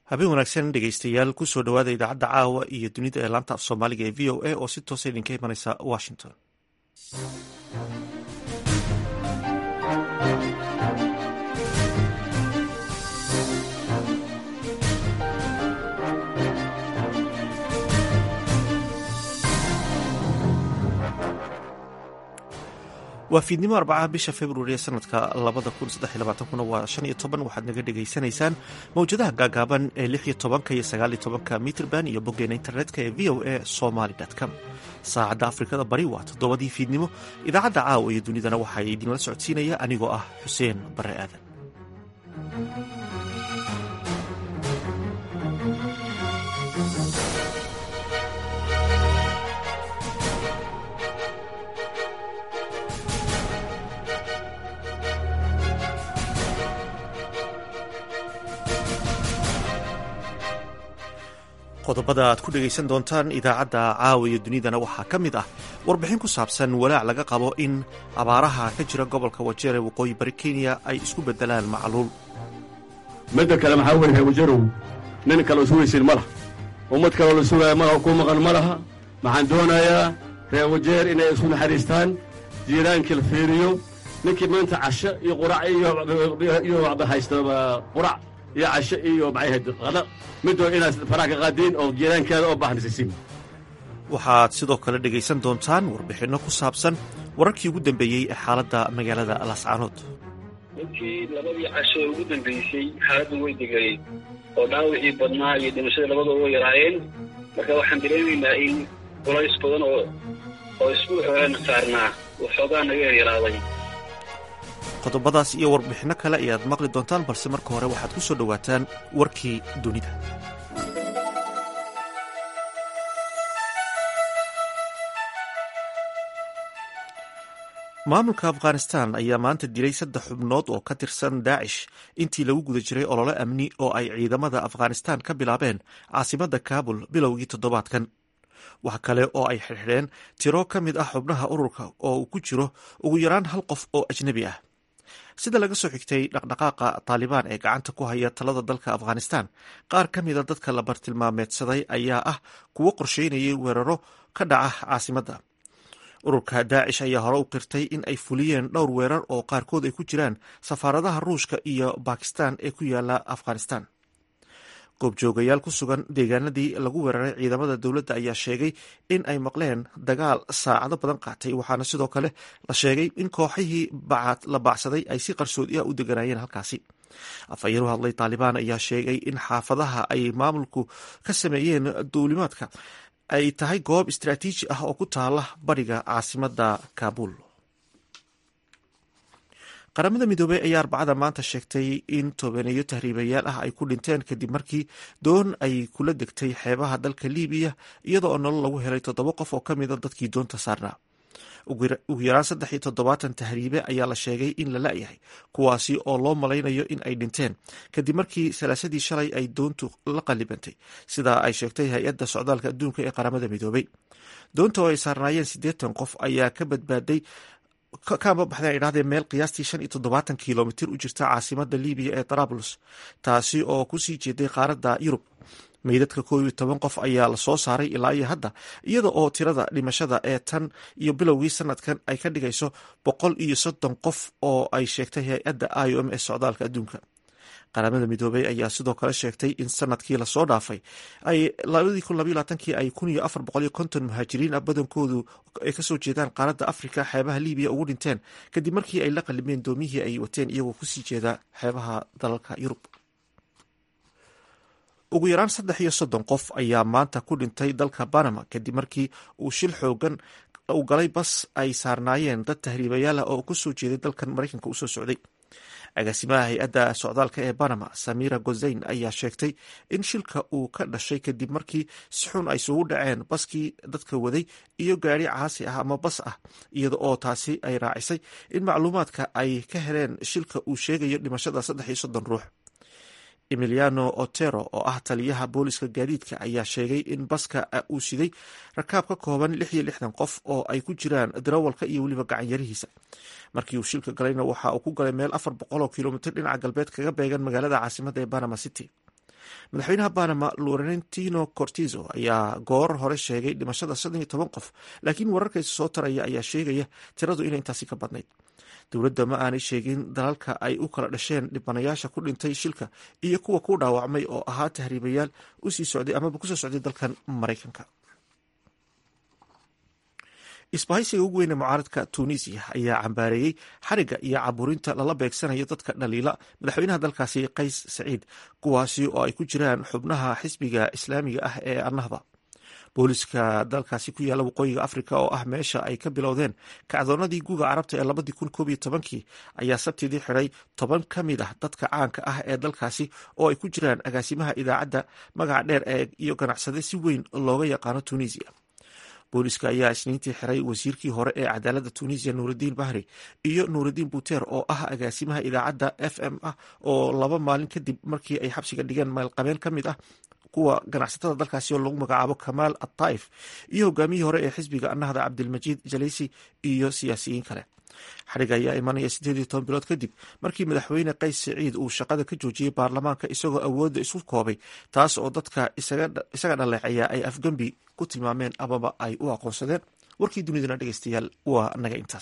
habeen wanaagsan dhegeystayaal kusoo dhowaada idaacadda caawa iyo dunida ee laanta af soomaaliga ee v o a oo si toosa idinka imanaysa washington waa fiidnimo arbacaha bisha februari ee sanadka labada kun saddex iyo labaatankuna waa shan iyo toban waxaad naga dhegaysanaysaan mawjadaha gaagaaban ee lix iyo tobanka iyo sagaal iyo tobanka mitrband iyo boggeena internetka ee v o a somaly com saacadda afrikada bari waa toddobadii fiidnimo idaacadda caawa iyo dunidana waxaa idinla socodsiinaya anigoo ah xuseen bare aadan qodobada aad ku dhegaysan doontaan idaacadda caawa iyo dunidana waxaa ka mid ah warbixin ku saabsan walaac laga qabo in abaaraha ka jira gobolka wajeer ee waqooyi bari kenya ay isku beddelaan macluul midda kale maxaa weye wajarow nin kaloo sugaysin ma laha ummad kaloo la sugaaya malaha ku maqan ma laha waxaan doonayaa reer wajeer inay isku naxariistaan jiiraankii la fiiriyo ninkii maanta casho iyo qurac iyo haysta qurac iyo casho iyo maxay qada midoo inaad faraha ka qaadiin oo jiiraankeeda oo baahnisisin waxaad sidoo kale dhegaysan doontaan warbixinno ku saabsan wararkii ugu dambeeyey ee xaaladda magaalada lascaanood runtii labadii casho ee ugu dambeysay xaaladdu way deganeed oo dhaawicii badnaa iyo dhimashada labadooda way yaraayeen marka waxaan dareemaynaa in culays badan oo oo isbuuc horena saarnaa uu xoogaa naga yaryaraaday qodobadaas iyo warbixinno kale ayaad maqli doontaan balse marka hore waxaad ku soo dhowaataan warkii dunida maamulka afghanistan ayaa maanta dilay saddex xubnood oo ka tirsan daacish intii lagu guda jiray olole amni oo ay ciidamada afghanistan ka bilaabeen caasimadda kaabul bilowgii toddobaadkan wax kale oo ay xirxidheen tiro ka mid ah xubnaha ururka oo uu ku jiro ugu yaraan hal qof oo ajnebi ah sida laga soo xigtay dhaqdhaqaaqa taalibaan ee gacanta ku haya talada dalka afghanistan qaar ka mida dadka la bartilmaameedsaday ayaa ah kuwo qorsheynayay weeraro ka dhaca caasimadda ururka daacish ayaa hore u qirtay in ay fuliyeen dhowr weerar oo qaarkood ay ku jiraan safaaradaha ruushka iyo bakistan ee ku yaala afghanistan goobjoogayaal ku sugan deegaanadii lagu weeraray ciidamada dowladda ayaa sheegay in ay maqleen dagaal saacado badan qaatay waxaana sidoo kale la sheegay in kooxihii la baacsaday ay si qarsoodi ah u deganaayeen halkaasi afhayeen u hadlay taalibaan ayaa sheegay in xaafadaha ay maamulku ka sameeyeen duulimaadka ay tahay goob istraatiiji ah oo ku taala bariga caasimadda kaabul qaramada midoobey ayaa arbacada maanta sheegtay in tobaneeyo tahriibayaal ah ay ku dhinteen kadib markii doon ay kula degtay xeebaha dalka libiya iyada oo nolol lagu helay toddoba qof oo ka mida dadkii doonta saarnaa ugu yaraan saddex iyo toddobaatan tahriibe ayaa la sheegay in la la-yahay kuwaasi oo loo malaynayo in ay dhinteen kadib markii salaasadii shalay ay doontu la qallibantay sidaa ay sheegtay hay-adda socdaalka adduunka ee qaramada midoobey doonta oo ay saarnaayeen siddeetan qof ayaa ka badbaaday kaama baxdeen ay dhahdeen meel qiyaastii shan iyo toddobaatan kilomitir u jirta caasimada libiya ee trablos taasi oo kusii jeeday qaaradda yurub meydadka koob iyo toban qof ayaa lasoo saaray ilaa iyo hadda iyada oo tirada dhimashada ee tan iyo bilowgii sanadkan ay ka dhigayso boqol iyo soddon qof oo ay sheegtay hay-adda i o m ee socdaalka adduunka qaramada midoobey ayaa sidoo kale sheegtay in sanadkii lasoo dhaafay ay labadii kun labaiy labaatankii ay kun iyo afar boqol iyo konton muhaajiriin ah badankoodu ay kasoo jeedaan qaaradda afrika xeebaha libiya ugu dhinteen kadib markii ay la qalimeen doomiyihii ay wateen iyagoo kusii jeeda xeebaha dalalka yurub ugu yaraan saddex iyo soddon qof ayaa maanta ku dhintay dalka banama kadib markii uu shil xoogan uu galay bas ay saarnaayeen dad tahriibayaal ah oo kusoo jeeday dalkan maraykanka usoo socday agaasimaha hay-adda socdaalka ee banama samira gozayn ayaa sheegtay in shilka uu ka dhashay kadib markii si xun ay isugu dhaceen baskii dadka waday iyo gaari caasi ah ama bas ah iyada oo taasi ay raacisay in macluumaadka ay ka heleen shilka uu sheegayo dhimashada saddex iyo soddon ruux emiliano otero oo ah taliyaha booliska gaadiidka ayaa sheegay in baska uu siday rakaab ka kooban lix iyo lixdan qof oo ay ku jiraan darawalka iyo weliba gacanyarihiisa markii uu shilka galayna waxa uu ku galay meel afar boqol oo kilomitr dhinaca galbeed kaga beegan magaalada caasimada ee banama city madaxweynaha banama lorentino cortizo ayaa goor hore sheegay dhimashada shan iyo toban qof laakiin wararkaysa soo taraya ayaa sheegaya tiradu inay intaasi ka badnayd dowladda ma aanay sheegin dalalka ay u kala dhasheen dhibanayaasha ku dhintay shilka iyo kuwa ku dhaawacmay oo ahaa tahriibayaal usii socday amaba kusoo socday dalkan maraykanka isbahaysiga ugu weyne mucaaradka tunisiya ayaa cambaareeyey xariga iyo caburinta lala beegsanayo dadka dhaliila madaxweynaha dalkaasi qays saciid kuwaasi oo ay ku jiraan xubnaha xisbiga islaamiga ah ee annahda booliska dalkaasi ku yaalla waqooyiga afrika oo ah meesha ay ka bilowdeen kacdoonadii guga carabta ee labadii kun koob iyo tobankii ayaa sabtidii xidhay toban ka mid ah dadka caanka ah ee dalkaasi oo ay ku jiraan agaasimaha idaacadda magaca dheer ee iyo ganacsade si weyn looga yaqaano tunisiya booliska ayaa isniintii xiray wasiirkii hore ee cadaaladda tunisiya nuuraddiin bahri iyo nuuraddiin buter oo ah agaasimaha idaacadda f m ah oo laba maalin kadib markii ay xabsiga dhigeen maalqabeen ka mid ah kuwa ganacsatada dalkaasi oo lagu magacaabo kamaal ataif iyo hogaamiyihii hore ee xisbiga annahda cabdilmajiid jaleysi iyo siyaasiyiin kale xadhiga ayaa imanaya siddeed iyo toban bilood kadib markii madaxweyne qays siciid uu shaqada ka joojiyey baarlamaanka isagoo awoodda isu koobay taas oo dadka isaga dhaleecaya ay afgembi ku tilmaameen amaba ay u aqoonsadeen warkii dunidana dhegeystayaal waa naga intaas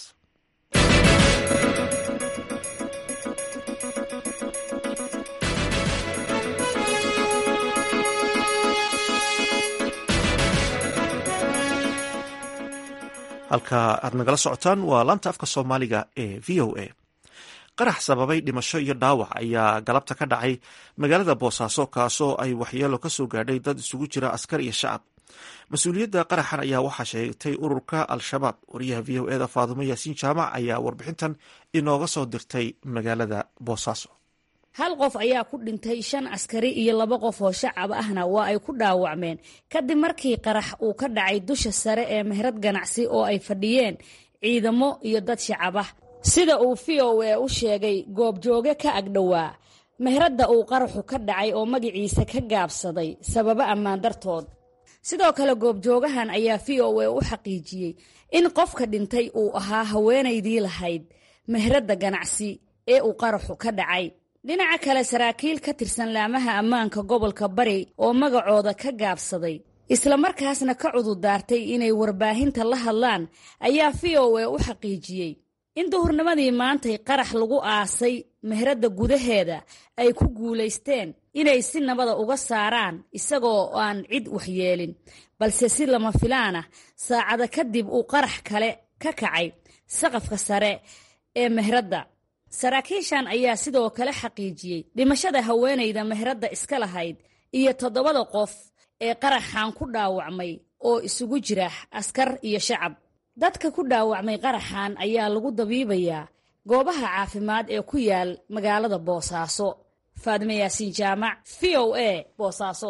halka aad nagala socotaan waa laanta afka soomaaliga ee v o a qarax sababay dhimasho iyo dhaawac ayaa galabta ka dhacay magaalada boosaaso kaasoo ay waxyeelo ka soo gaadhay dad isugu jira askar iyo shacab mas-uuliyadda qaraxan ayaa waxaa sheegtay ururka al-shabaab wariyaha v o eda faadumo yaasiin jaamac ayaa warbixintan inooga soo dirtay magaalada boosaaso hal qof ayaa ku dhintay shan askari iyo laba qof oo shacab ahna waa ay ku dhaawacmeen kadib markii qarax uu ka dhacay dusha sare ee mehrad ganacsi oo ay fadhiyeen ciidamo iyo dad shacab ah sida uu v o e u sheegay goobjooge ka agdhowaa mehradda uu qaraxu ka dhacay oo magaciisa ka gaabsaday sababo ammaan dartood sidoo kale goobjoogahan ayaa v o e u xaqiijiyey in qofka dhintay uu ahaa haweenaydii lahayd mehradda ganacsi ee uu qaraxu ka dhacay dhinaca kale saraakiil ka tirsan laamaha ammaanka gobolka bari oo magacooda ka gaabsaday islamarkaasna ka cududaartay inay warbaahinta la hadlaan ayaa v o e u xaqiijiyey in duhurnimadii maantay qarax lagu aasay mehradda gudaheeda ay ku guulaysteen inay si nabada uga saaraan isagoo aan cid waxyeelin balse si lama filaan ah saacada kadib uu qarax kale ka kacay saqafka sare ee mehradda saraakiishan ayaa sidoo kale xaqiijiyey dhimashada haweenayda mehradda iska lahayd iyo toddobada qof ee qaraxan ku dhaawacmay oo isugu jira askar iyo shacab dadka ku dhaawacmay qaraxan ayaa lagu dabiibayaa goobaha caafimaad ee ku yaal magaalada boosaaso faadime yaasiin jaamac v o a boosaaso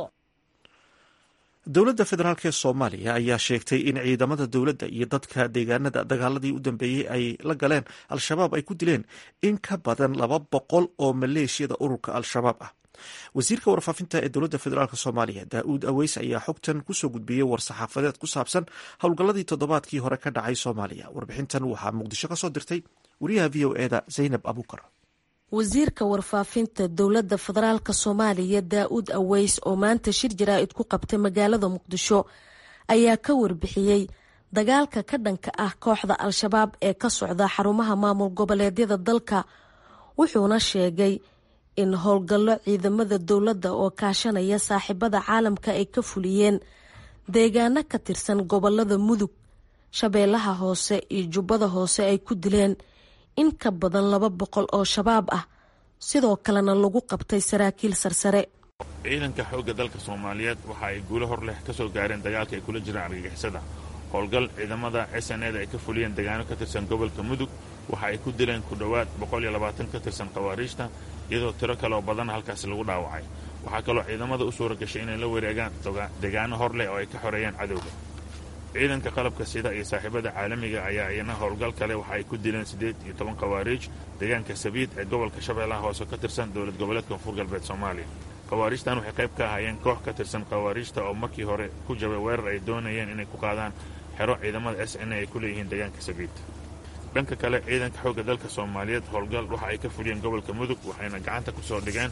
dowladda federaalk ee soomaaliya ayaa sheegtay in ciidamada dowladda iyo dadka deegaanada dagaaladii u dambeeyey ay la galeen al-shabaab ay ku dileen in ka badan laba boqol oo maleeshiyada ururka al-shabaab ah wasiirka warfaafinta ee dowladda federaalk soomaaliya daa-uud aweys ayaa xogtan kusoo gudbiyey war-saxaafadeed ku saabsan howlgalladii toddobaadkii hore ka dhacay soomaaliya warbixintan waxaa muqdisho kasoo dirtay wariyaha v o eda zaynab abukar wasiirka warfaafinta dowladda federaalk soomaaliya daa-uud aweys oo maanta shir jaraa-id ku qabtay magaalada muqdisho ayaa ka warbixiyey dagaalka ka dhanka ah kooxda al-shabaab ee ka socda xarumaha maamul goboleedyada dalka wuxuuna sheegay in howlgallo ciidamada dowladda oo kaashanaya saaxiibada caalamka ay ka fuliyeen deegaano ka tirsan gobolada mudug shabeellaha hoose iyo jubbada hoose ay ku dileen in ka badan laba boqol oo shabaab ah sidoo kalena lagu qabtay saraakiil sarsare ciidanka xoogga dalka soomaaliyeed waxa ay guulo hor leh ka soo gaareen dagaalka ay kula jiraan argagixisada howlgal ciidamada s n eda ay ka fuliyeen deegaano ka tirsan gobolka mudug waxa ay ku dileen ku dhowaad boqol iyo labaatan ka tirsan khawaariijta iyadoo tiro kale oo badan halkaasi lagu dhaawacay waxaa kaloo ciidamada u suura gashay inay la wareegaan deegaano hor leh oo ay ka xoreeyeen cadowga ciidanka qalabka sida iyo saaxiibada caalamiga ayaa iyana howlgal kale waxa ay ku dileen siddeed iyo toban khawaariij deegaanka sabiid ee gobolka shabeellaha hoose ka tirsan dowlad goboleedka koonfur galbeed soomaaliya khawaariijtan waxay qayb ka ahaayeen koox ka tirsan khawaariijta oo markii hore ku jabay weerar ay doonayeen inay ku qaadaan xero ciidamada s n ay ku leeyihiin deegaanka sabiid dhanka kale ciidanka xoogga dalka soomaaliyeed howlgal waxa ay ka fuliyeen gobolka mudug waxayna gacanta ku soo dhigeen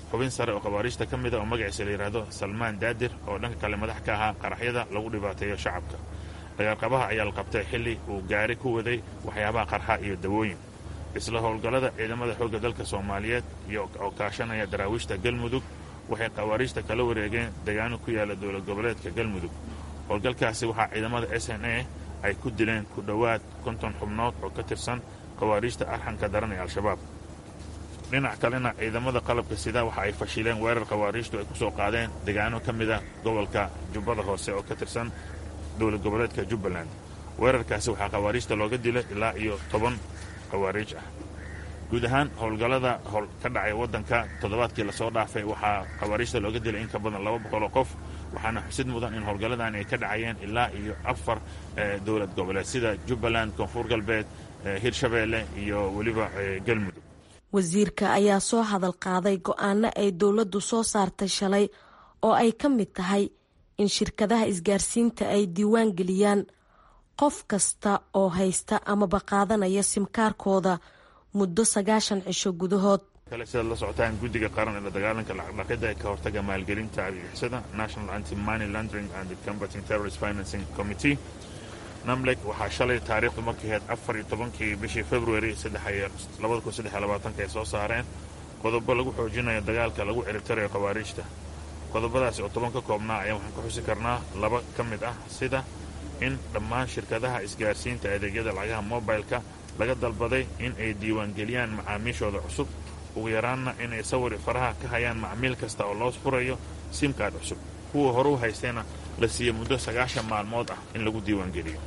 xubin sare oo khawaariijta ka mida oo magaciisa la yidhaahdo salmaan daadir oo dhanka kale madax ka ahaa qaraxyada lagu dhibaateeyo shacabka dagaalqabaha ayaa la qabtay xilli uu gaari ku waday waxyaabaha qarxa iyo dawooyin isla howlgallada ciidamada xoogga dalka soomaaliyeed oo kaashanaya daraawiishta galmudug waxay khawaariijta kala wareegeen degaano ku yaala dowlad goboleedka galmudug howlgalkaasi waxaa ciidamada s n a ay ku dileen ku dhowaad konton xubnood oo ka tirsan khawaariijta arxanka daran ee al-shabaab dhinac kalena ciidamada qalabka sida waxa ay fashileen weerar khawaariijtu ay ku soo qaadeen degaano ka mida gobolka jubbada hoose oo ka tirsan dowlad goboleedka jubbaland weerarkaasi waxaa khawaariijta looga dilay ilaa iyo toban khawaariij ah guud ahaan howlgallada ka dhacay waddanka toddobaadkii lasoo dhaafay waxaa khawaariijta looga dilay in ka badan laba boqoloo qof waxaana xusid mudan in howlgalladan ay ka dhacayeen ilaa iyo afar dowlad goboleed sida jubbaland koonfur galbeed hirshabeelle iyo weliba galmudug wasiirka ayaa soo hadal qaaday go-aano ay dowladdu soo saartay shalay oo ay ka mid tahay in shirkadaha isgaarsiinta ay diiwaan geliyaan qof kasta oo haysta amaba qaadanaya simkaarkooda muddo sagaashan cisho gudahood kale sidaad la socotaan guddiga qaran ee la dagaalanka lacagdhaqida ee ka hortaga maalgelinta argixisada national anti money laundering and combating terrorist financing committee namlek waxaa shalay taariikhdu markay ahayd afar iyo tobankii bishii february labada kun saddex iyo labaatanka ay soo saareen qodobo lagu xoojinayo dagaalka lagu ciribtarayo khawaariijta qodobadaasi oo toban ka koobnaa ayaan waxaan ka xusi karnaa laba ka mid ah sida in dhammaan shirkadaha isgaarsiinta adeegyada lacagaha mobilka laga dalbaday in ay diiwaangeliyaan macaamiishooda cusub ugu yaraanna inay sawir faraha ka hayaan macmiil kasta oo loo furayo simkaad cusub kuwa hore u haystayna la siiya muddo sagaashan maalmood ah in lagu diiwaangeliyo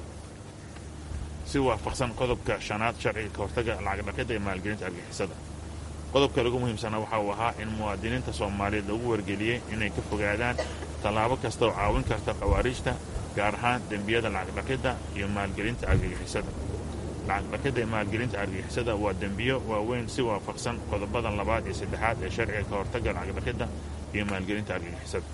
si waafaqsan qodobka shanaad sharciga ka hortaga lacagdhaqidda ee maalgelinta argixisada qodobka lagu muhiimsanaa waxa uu ahaa in muwaadiniinta soomaaliyeed lagu wargeliyey inay ka fogaadaan tallaabo kasta oo caawin karta khawaariijta gaar ahaan dembiyada lacagdhaqidda iyo maalgelinta argagixisada lacagdhaqidda iyo maalgelinta argagixisada waa dembiyo waaweyn si waafaqsan qodobadan labaad iyo saddexaad ee sharciga ka hortaga lacagdhaqidda iyo maalgelinta argagixisada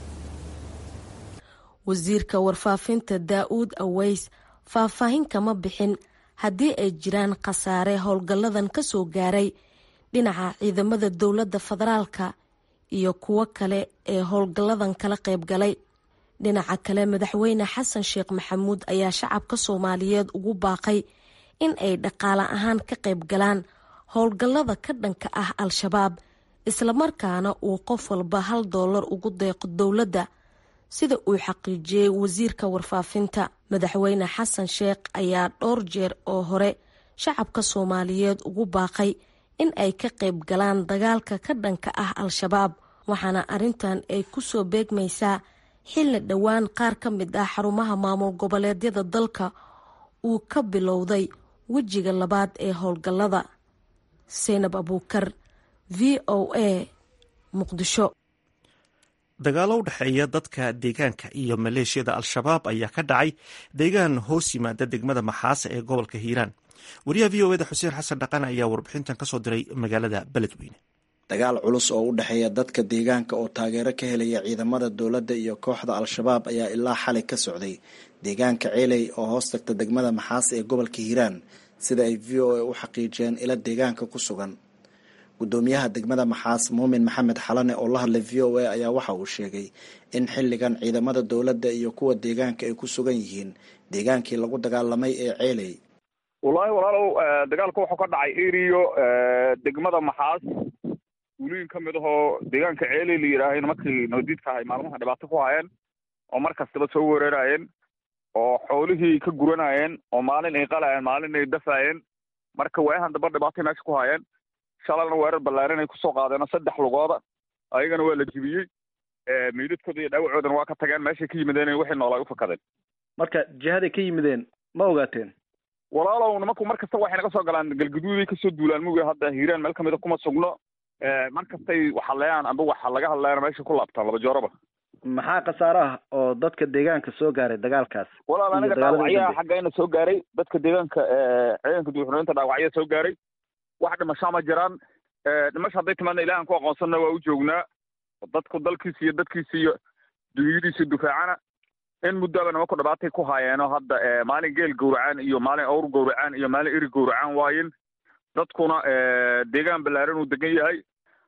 wasiirka warfaafinta daa-uud aweys faahfaahin kama bixin haddii ay jiraan khasaare howlgalladan ka soo gaaray dhinaca ciidamada dowladda federaalka iyo kuwo kale ee howlgalladan kala qayb galay dhinaca kale madaxweyne xasan sheekh maxamuud ayaa shacabka soomaaliyeed ugu baaqay in ay dhaqaale ahaan ka qayb galaan howlgallada ka dhanka ah al-shabaab islamarkaana uu qof walba hal doolar ugu deeqo dowladda sida uu xaqiijiyey wasiirka warfaafinta madaxweyne xasan sheekh ayaa dhowr jeer oo hore shacabka soomaaliyeed ugu baaqay in ay ka qayb galaan dagaalka ka dhanka ah al-shabaab waxaana arrintan ay ku soo beegmaysaa xilli dhowaan qaar ka mid ah xarumaha maamul goboleedyada dalka uu ka bilowday wejiga labaad ee howlgallada seynab abuukar v o a muqdisho dagaalo u dhexeeya dadka deegaanka iyo maleeshiyada al-shabaab ayaa ka dhacay deegaan hoos yimaada degmada maxaase ee gobolka hiiraan wariyaha v o eda xuseen xasan dhaqan ayaa warbixintan kasoo diray magaalada beledweyne dagaal culus oo u dhexeeya dadka deegaanka oo taageero ka helaya ciidamada dowladda iyo kooxda al-shabaab ayaa ilaa xalay ka socday deegaanka ceeley oo hoos tagta degmada maxaase ee gobolka hiiraan sida ay v o a u xaqiijiyeen ila deegaanka ku sugan gudoomiyaha degmada maxaas muumin maxamed xalane oo la hadlay v o a ayaa waxa uu sheegay in xilligan ciidamada dowladda iyo kuwa deegaanka ay ku sugan yihiin deegaankii lagu dagaalamay ee ceeley wallaahi walaalow dagaalka wuxuu ka dhacay eriyo degmada maxaas guulooyin ka mid ahoo deegaanka ceeley la yidhaahayna markii noodiidka ahay maalmaha dhibaato ku hayeen oo mar kastaba soo weerarayeen oo xoolihii ka guranayeen oo maalin ay qalayeen maalin ay dafaayeen marka waayahan damba dhibaatay meesha ku hayeen shalalna weerar ballaaran ay kusoo qaadeen saddex lugooda ayagana waa la jibiyey meydadkooda iyo dhaawacoodana waa ka tageen meeshay ka yimideen wixii noolay ufakadeen marka jihaday ka yimideen ma ogaateen walaalow nimanku mar kasta waxay naga soo galaan galgaduuday kasoo duulaan muga hadda hiiraan meel kamida kuma sugno mar kastay waxaleeyaan amba waxa laga hadleeyana meesha ku laabtaan laba jooraba maxaa khasaare ah oo dadka deegaanka soo gaaray dagaalkaas walaal aniga dhaawacyaha xaggayna soo gaaray dadka deegaanka ciidanka duuxureynta dhaawacya soo gaaray wax dhimashaa ma jiraan dhimasha hadday timaadna ilahan ku aqoonsanna waa u joognaa dadku dalkiisa iyo dadkiisa iyo dunyadiisa dufaacana in muddaba nimanku dhibaatay ku haayeenoo hadda maalin geel gowracaan iyo maalin awr gowracaan iyo maalin eri gowracaan waayin dadkuna deegaan ballaaran uu degan yahay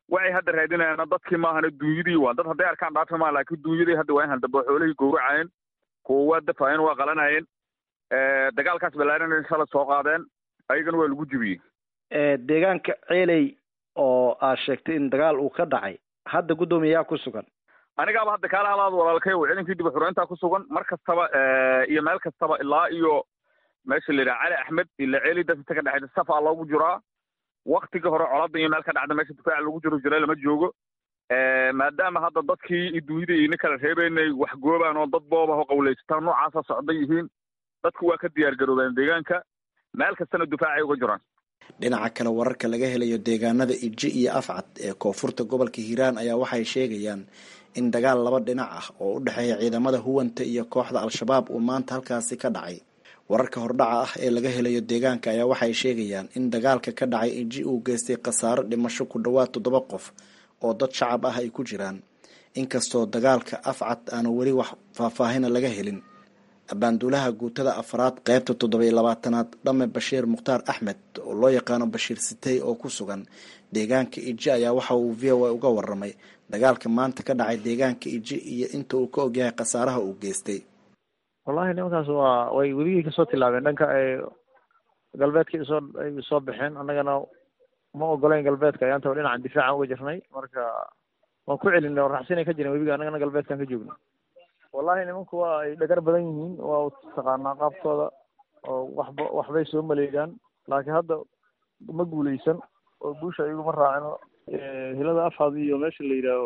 waxay hadda raadinayaana dadkii maahana duunyadii waa dad hadday arkaan dhaafi maa laakiin duunyadii hadda waa in haldamba xoolihii gowracayeen kuwa waa dafaayeen waa qalanayeen dagaalkaas balaaran shala soo qaadeen ayagana waa lagu jibiyey deegaanka ceeley oo aad sheegtay in dagaal uu ka dhacay hadda guddoomiyayaa ku sugan anigaaba hadda kaala halaad walaalkay w ciidankii dib xureyntaa ku sugan mar kastaba iyo meel kastaba ilaa iyo meesha la yidhaha cali axmed ila ceeli dadka ka dhexaysa safaa loogu jiraa waktigii hore colada iyo meel ka dhacda meesha difaaca lagu jiro jira lama joogo maadaama hadda dadkii iyo duunyada ina kala reebeynay wax goobaan oo dad booba oo qawlaysataan noocaasa socday yihiin dadku waa ka diyaar garoobeen deegaanka meel kastana difaacay uga jiraan dhinaca kale wararka laga helayo deegaanada iji iyo afcad ee koonfurta gobolka hiiraan ayaa waxay sheegayaan in dagaal laba dhinac ah oo u dhexeeya ciidamada huwanta iyo kooxda al-shabaab uu maanta halkaasi ka dhacay wararka hordhaca ah ee laga helayo deegaanka ayaa waxay sheegayaan in dagaalka ka dhacay iji uu geystay khasaaro dhimasho ku dhowaad toddoba qof oo dad shacab ah ay ku jiraan inkastoo dagaalka afcad aanu weli wax faahfaahina laga helin abaanduulaha guutada afraad qeybta toddobiyo labaatanaad dhame bashiir mukhtaar axmed oo loo yaqaano bashiir sitey oo ku sugan deegaanka iji ayaa waxa uu v o a uga waramay dagaalka maanta ka dhacay deegaanka iji iyo inta uu ka ogyahay khasaaraha uu geystay wallahi nimankaas waa way weligii kasoo tilaabeen dhanka ay galbeedka soo ay soo baxeen annagana ma ogolayn galbeedka ayaantaba dhinacan difaacan uga jirnay marka waan ku celinay oo raxsinay ka jiren webiga annagana galbeedkan ka joogno wallahi nimanku waa ay dhagar badan yihiin waa taqaanaa qaabkooda oo waxba waxbay soo maleegaan laakiin hadda ma guuleysan oo guusha iyaguma raacino hilada afhad iyo meesha la yidhaaho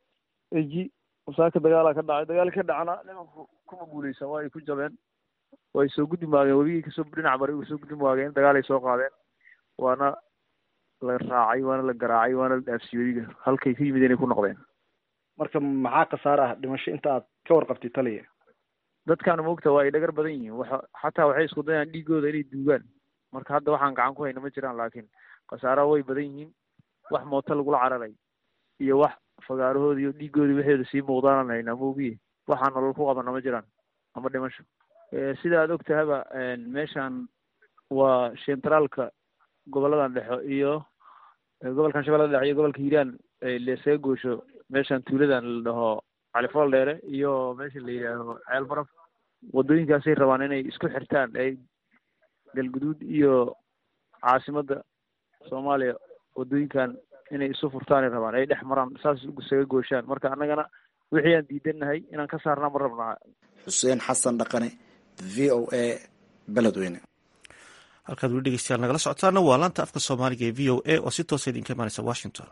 eji musaaka dagaalaa ka dhacay dagaal ka dhacna nimanku kuma guuleysan waa ay ku jabeen way soo gudbi waageen webigii kasoo dhinac bari uga soo gudbi waageen dagaalay soo qaadeen waana la raacay waana la garaacay waana la dhaafsiyey webiga halkay ka yimid inay ku noqdeen marka maxaa khasaare ah dhimasho inta aad ka warqabtay taliya dadkaana moogta waa ay dhagar badan yihiin waxa xataa waxay isku dayaan dhiigooda inay duugaan marka hadda waxaan gacan ku hayna ma jiraan laakiin khasaaraha way badan yihiin wax mooto lagula cararay iyo wax fagaarahooda iyo dhiigooda waxeeda sii muuqdaanan haynaa moogiye waxaan nolol ku qabana ma jiraan ama dhimasho sida aad og tahaba meeshan waa centraalka goboladan dhexo iyo gobolkan shabeellada dhexe iyo gobolka hiiraan leesaga goosho meeshan tuuladan la dhaho califool dheere iyo meesha la yidhaaho ceel baraf wadooyinkaasay rabaan inay isku xirtaan ay galguduud iyo caasimadda soomaaliya wadooyinkan inay isu furtaanay rabaan ay dhex maraan saas isaga gooshaan marka annagana wixii aan diidannahay inaan ka saarnaa ma rabnaa xuseen xasan dhaqane v o a beledweyne halkaad weli dhegeystayaal nagala socotaana waa laanta afka soomaaliga ee v o a oo si toosa idinka imaaneysa washington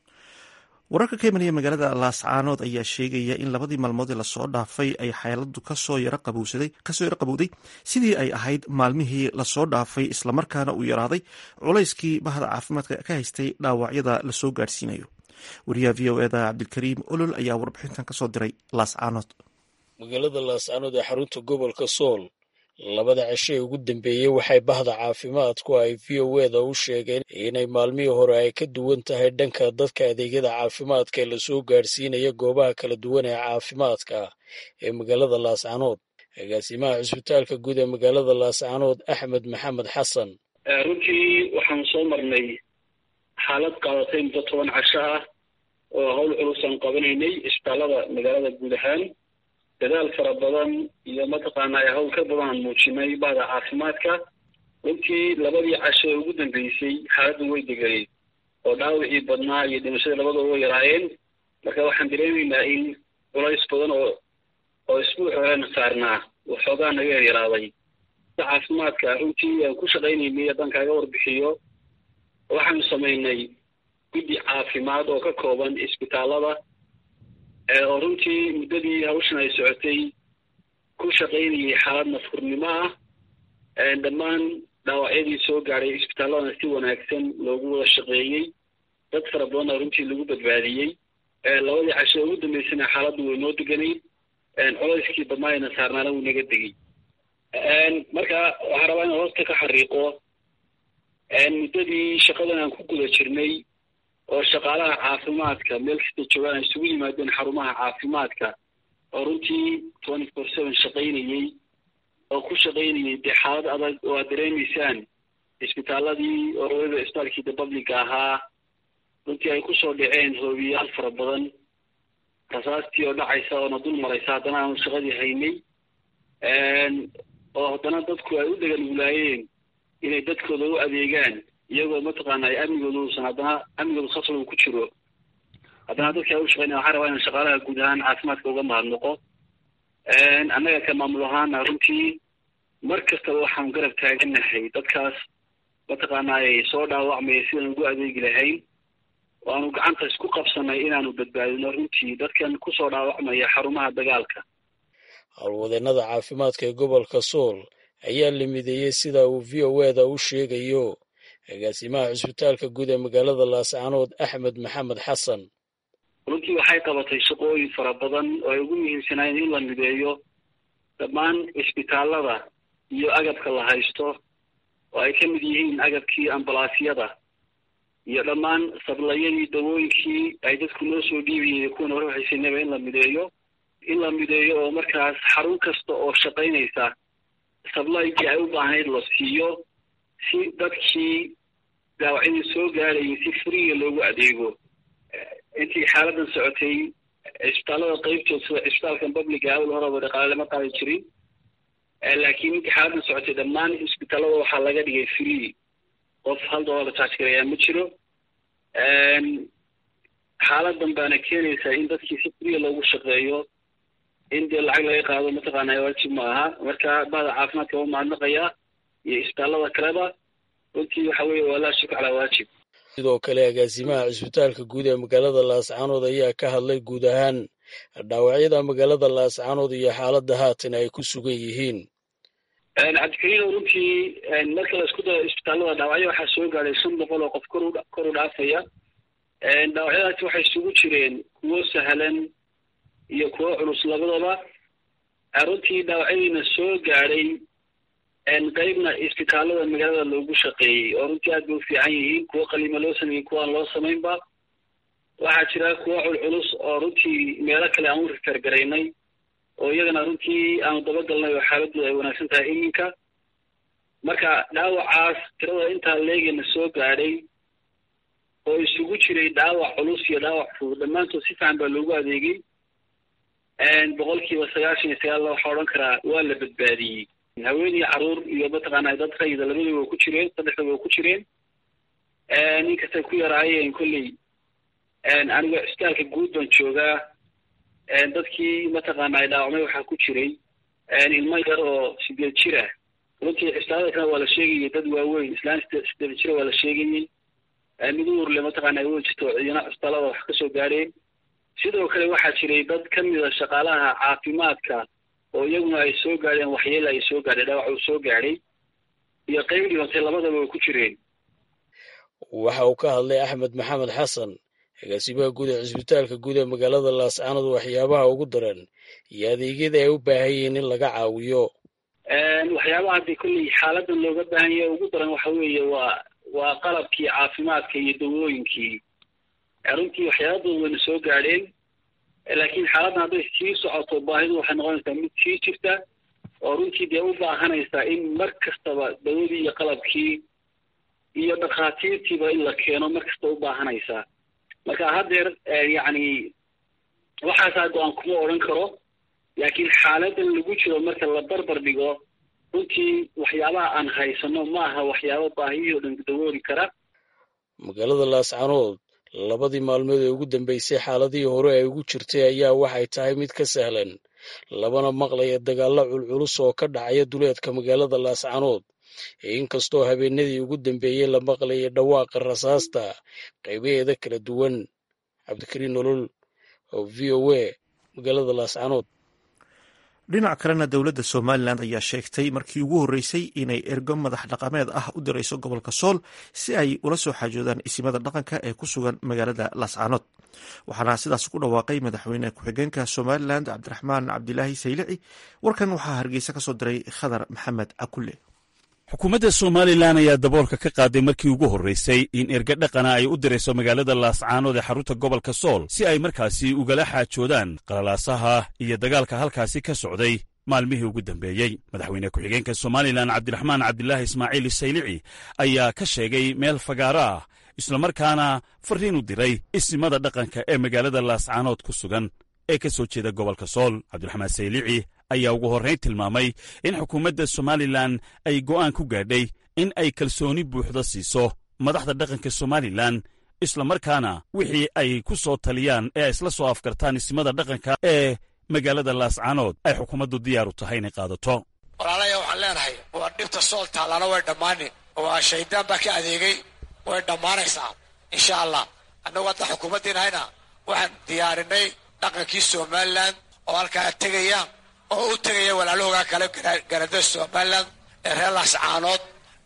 wararka ka imanaya magaalada laascaanood ayaa sheegaya in labadii maalmood ee lasoo dhaafay ay xeeladu kasoo yaro qabowsaday kasoo yaro qabowday sidii ay ahayd maalmihii lasoo dhaafay islamarkaana uu yaraaday culayskii bahda caafimaadka ka haystay dhaawacyada lasoo gaadhsiinayo wariyaha v o eda cabdilkariim olol ayaa warbixintan kasoo diray laascaanood magaalada laascaanood ee xarunta gobolka sool labada cisho ee ugu dambeeyey waxay bahda caafimaadku ay v o eda u sheegeen inay maalmihii hore ay ka duwan tahay dhanka dadka adeegyada caafimaadka ee lasoo gaadhsiinaya goobaha kala duwan ee caafimaadka ee magaalada laascaanood agaasimaha cisbitaalka guud ee magaalada laascaanood axmed maxamed xasan runtii waxaan soo marnay xaalad qaadatay muddo toban casho ah oo hawl culusaan qabanaynay isbitaallada magaalada guud ahaan dadaal fara badan iyo mataqaanaa hawl ka badan aan muujinay bahda caafimaadka runtii labadii casho ee ugu dambeysay xaaladdu way deganeed oo dhaawacii badnaa iyo dhimashadii labadaba way yaraayeen marka waxaan dareemaynaa in culays badan oo oo isbuuc horena saarnaa waxoogaa naga yaryaraaday caafimaadka runtii aan ku shaqaynaynay haddaan kaaga warbixiyo waxaanu samaynay guddi caafimaad oo ka kooban isbitaallada oo runtii muddadii hawshan ay socotay ku shaqaynayay xaalad nafurnimo ah dhammaan dhaawacyadii soo gaadhay isbitaalladana si wanaagsan loogu wada shaqeeyey dad fara badanna runtii lagu badbaadiyey labadii casho ugu dambeysana xaaladdu way noo deganayd culayskii badnaayna saarnaana wuu naga degay marka waxaan rabaa inaan hoosta ka xariiqo muddadii shaqadan aan ku guda jirnay oo shaqaalaha caafimaadka meel kasta joogaan ay isugu yimaadeen xarumaha caafimaadka oo runtii twenty four seven shaqaynayey oo ku shaqaynayay dee xaalad adag oo aad dareemaysaan isbitaaladii oo waliba isbitaalkii the publica ahaa runtii ay kusoo dhaceen hoobiyaal fara badan rasaastii oo dhacaysa oona dul maraysa haddana aanu shaqadii haynay oo haddana dadku ay u dheganuglaayeen inay dadkooda u adeegaan iyagoo mataqaana ay amnigooda uusan haddana amnigooda khasab uu ku jiro haddana dadka ay u shaqeynaya waxaan rabaa inaan shaqaalaha guud ahaan caafimaadka uga mahadnaqo annaga ka maamul ahaana runtii mar kastaba waxaan garab taaganahay dadkaas mataqaana ay soo dhaawacmaya sidaan ugu adeegi lahayn oo aanu gacanta isku qabsanay inaanu badbaadino runtii dadkan kusoo dhaawacmaya xarumaha dagaalka howlwadeennada caafimaadka ee gobolka sool ayaa la mideeyey sida uu v o eda u sheegayo agaasimaha cusbitaalka guud ee magaalada laascaanood axmed maxamed xasan runtii waxay qabatay shaqooyin fara badan oo ay ugu muhiimsanaayeen in la mideeyo dhammaan cisbitaalada iyo agabka la haysto oo ay ka mid yihiin agabkii ambalaasyada iyo dhammaan sablayadii dawooyinkii ay dadku noo soo dhiibayeen kuwan hore haysanaba in la mideeyo in la mideeyo oo markaas xarun kasta oo shaqaynaysa sablaygii ay u baahnayd la siiyo si dadkii daawacyadii soo gaarayay si friga loogu adeego intii xaaladan socotay cisbitaalada qeybtood sida cisbitaalkan publica awal horeba dhaqaale lama qaadi jirin laakiin intii xaaladan socotay dhammaan cisbitaalada waxaa laga dhigay free qof hal doolar la charge garayaa ma jiro xaaladan baana keenaysaa in dadkii si friga loogu shaqeeyo in dee lacag laga qaado mataqaana waajib ma aha marka bahda caafimaadka waa mahadnaqayaa iyo isbitaalada kaleba runtii waxa weeye waa laa shuk calaa waajib sidoo kale agaasimaha cisbitaalka guud ee magaalada laascaanood ayaa ka hadlay guud ahaan dhaawacyada magaalada laascaanood iyo xaaladda haatan ay ku sugan yihiin cabdikariino runtii marka la isku daro isbitaalada dhaawacyo waxaa soo gaadhay shan boqol oo qof kor kor u dhaafaya dhaawacyadaasi waxay isugu jireen kuwo sahlan iyo kuwo culus labadaba runtii dhaawacyadiina soo gaadhay qeybna isbitaalada magaalada loogu shaqeeyey oo runtii aad bay u fiican yihiin kuwo qaliima loo sameeyey kuwa aan loo samaynba waxaa jira kuwo culculus oo runtii meelo kale aan u rifergaraynay oo iyagana runtii aanu dabagalnay oo xaaladooda ay wanaagsan tahay iminka marka dhaawacaas tirada intaa leegana soo gaadhay oo isugu jiray dhaawac culus iyo dhaawac fudud dhammaantood si fiican baa loogu adeegay boqolkiiba sagaashan iyo sagaal waxaa odhan karaa waa la badbaadiyey haween iyo caruur iyo mataqaana dad rayida labadaba waa ku jireen saddexdaba waa ku jireen inkastay ku yaraayeen kolley aniga cisbitaalka guud baan joogaa dadkii mataqaana ay dhaawacmay waxaa ku jiray ilmo yar oo sideed jir ah runtii cisbitaalada kale waa la sheegayay dad waaweyn islaan sideed jira waa la sheegayey mid uurle mataqaana ay wey jirto cidina cisbitaalada wax kasoo gaadheen sidoo kale waxaa jiray dad ka mida shaqaalaha caafimaadka oo iyaguna ay soo gaadheen waxyeela ay soo gaadhay dhaawac uu soo gaadhay iyo qeyb dhibatay labadaba way ku jireen waxa uu ka hadlay axmed maxamed xasan agaasimaha guud ee cisbitaalka guud ee magaalada laascaanood waxyaabaha ugu daran iyo adeegyada ay u baahan yihiin in laga caawiyo waxyaabaha haddii kolley xaaladan looga baahan yahay ugu daran waxa weeye waa waa qalabkii caafimaadka iyo dawooyinkii runtii waxyaabadooda wayna soo gaadheen laakiin xaaladdan hadday sii socoto baahidu waxay noqonaysaa mid sii jirta oo runtii dee u baahanaysaa in mar kastaba dawadii iyo qalabkii iyo dhakhaatiirtiiba in la keeno mar kasta u baahanaysaa marka haddeer yacni waxaasaa go-aan kuma odhan karo laakiin xaaladan lagu jiro marka la barbar dhigo runtii waxyaabaha aan haysano ma aha waxyaaba baahiyihii o dhan dawooli kara magaalada laascaanood labadii maalmood ee ugu dambeysay xaaladihii hore ay ugu jirtay ayaa waxay tahay mid ka sahlan labana maqlaya dagaallo culculus oo ka dhacaya duleedka magaalada laascaanood inkastoo habeenadii ugu dambeeyey la maqlaya dhawaaqa rasaasta qaybaheeda kala duwan cabdikariin nolol oo v o a magaalada laascaanood dhinac kalena dowladda somalilan ayaa sheegtay markii ugu horreysay inay ergo madax dhaqameed ah u dirayso gobolka sool si ay ula soo xaajoodaan isimada dhaqanka ee ku sugan magaalada laascaanood waxaana sidaas ku dhawaaqay madaxweyne ku-xigeenka somalilan cabdiraxmaan cabdilaahi saylici warkan waxaa hargeysa kasoo diray khadar maxamed cakulle xukuumadda somalilan ayaa daboolka ka qaaday markii ugu horraysay in erga dhaqana ay u dirayso magaalada laascaanood ee xarunta gobolka sool si ay markaasi ugala xaajoodaan qalalaasaha iyo dagaalka halkaasi ka socday maalmihii ugu dambeeyey madaxweyne ku-xigeenka somalilan cabdiraxmaan cabdilaahi ismaaciil saylici ayaa ka sheegay meel fagaaro ah islamarkaana farriin u diray isimada dhaqanka ee magaalada laascaanood ku sugan ee ka soo jeeda gobolka sool cabdiraxmaan saylici ayaa ugu horrayn tilmaamay in xukuumadda somalilan ay go'aan ku gaadhay in ay kalsooni buuxda siiso madaxda dhaqanka somalilan islamarkaana wixii ay ku soo taliyaan ee ay isla soo afkartaan isimada dhaqanka ee magaalada laascaanood ay xukuumaddu diyaar u tahay inay qaadato walaalaya waxaan leenahay waa dhibta sool taallana way dhammaani waa shaydaan baa ka adeegay way dhammaanaysaa insha allah annagu hadda xukuumaddiinahayna waxaan diyaarinay dhaqankii somalilan oo halkaa tegaya oo u tegaya walaalahoogaa kale garadada somalilan ee reer laascaanood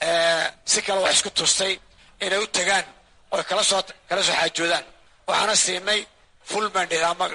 si kale wax isku tustay inay u tegaan oy kala soo kala soo xaajoodaan waxaana siinay full mandate ama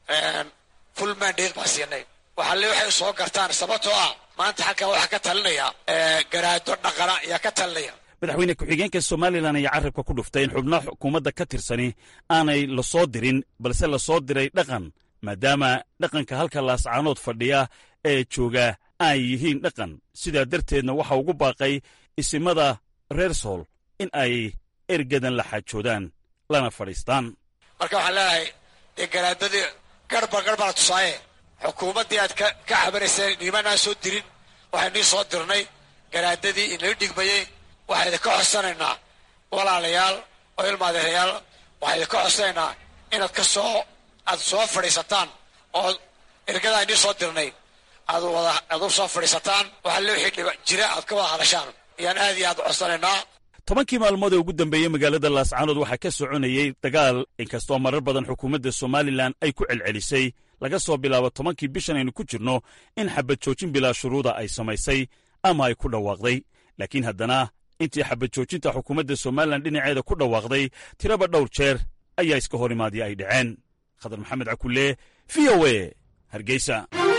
full mandate baan siinay waxaa le waxay soo gartaan sababtoo ah maanta halkan waxaa ka talinaya garaado dhaqana ayaa ka talinaya madaxweyne ku-xigeenka somalilan ayaa carrabka ku dhuftay in xubnaha xukuumadda ka tirsani aanay la soo dirin balse la soo diray dhaqan maadaama dhaqanka halka laascaanood fadhiya ee jooga ay yihiin dhaqan sidaa darteedna waxa ugu baaqay isimada reer sool in ay ergadan la xaajoodaan lana fadhiistaan marka waxaan leenahay dee garaadadii garhba garh baa la tusaaye xukuumaddii aad ka ka cabanayseen nimanaan soo dirin waxay nii soo dirnay garaadadii inala dhigmayey waxaa idinka codsanaynaa walaalayaal oo ilmaadeerayaal waxaa idinka codsanaynaa inaad ka soo aad soo fadhiisataan oo ergadaa inii soo dirnay aad wada aad u soo fadhiisataan waxaa le wixii dhiba jira aad ka wada hadashaan ayaan aad iyo aad codsanaynaa tobankii maalmood ee ugu dambeeyey magaalada laascaanood waxaa ka soconayey dagaal inkastoo marar badan xukuumadda somalilan ay ku celcelisay laga soo bilaabo tobankii bishan aynu ku jirno in xabad joojin bilaa shuruuda ay samaysay ama ay ku dhawaaqday laakiin haddana intii xabad joojinta xukuumadda somalilan dhinaceeda ku dhawaaqday tiraba dhowr jeer ayaa iska hor imaadii ay dhaceen khadar maxamed cakulle v o e hargeysa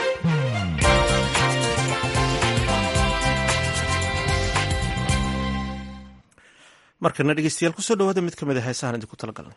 markana dhegeystayaal kusoo dhawaada mid ka mid a heesahan idinku talagalan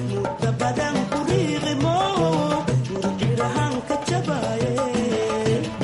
Badan kuriqimo, urjirahan ka jabaye.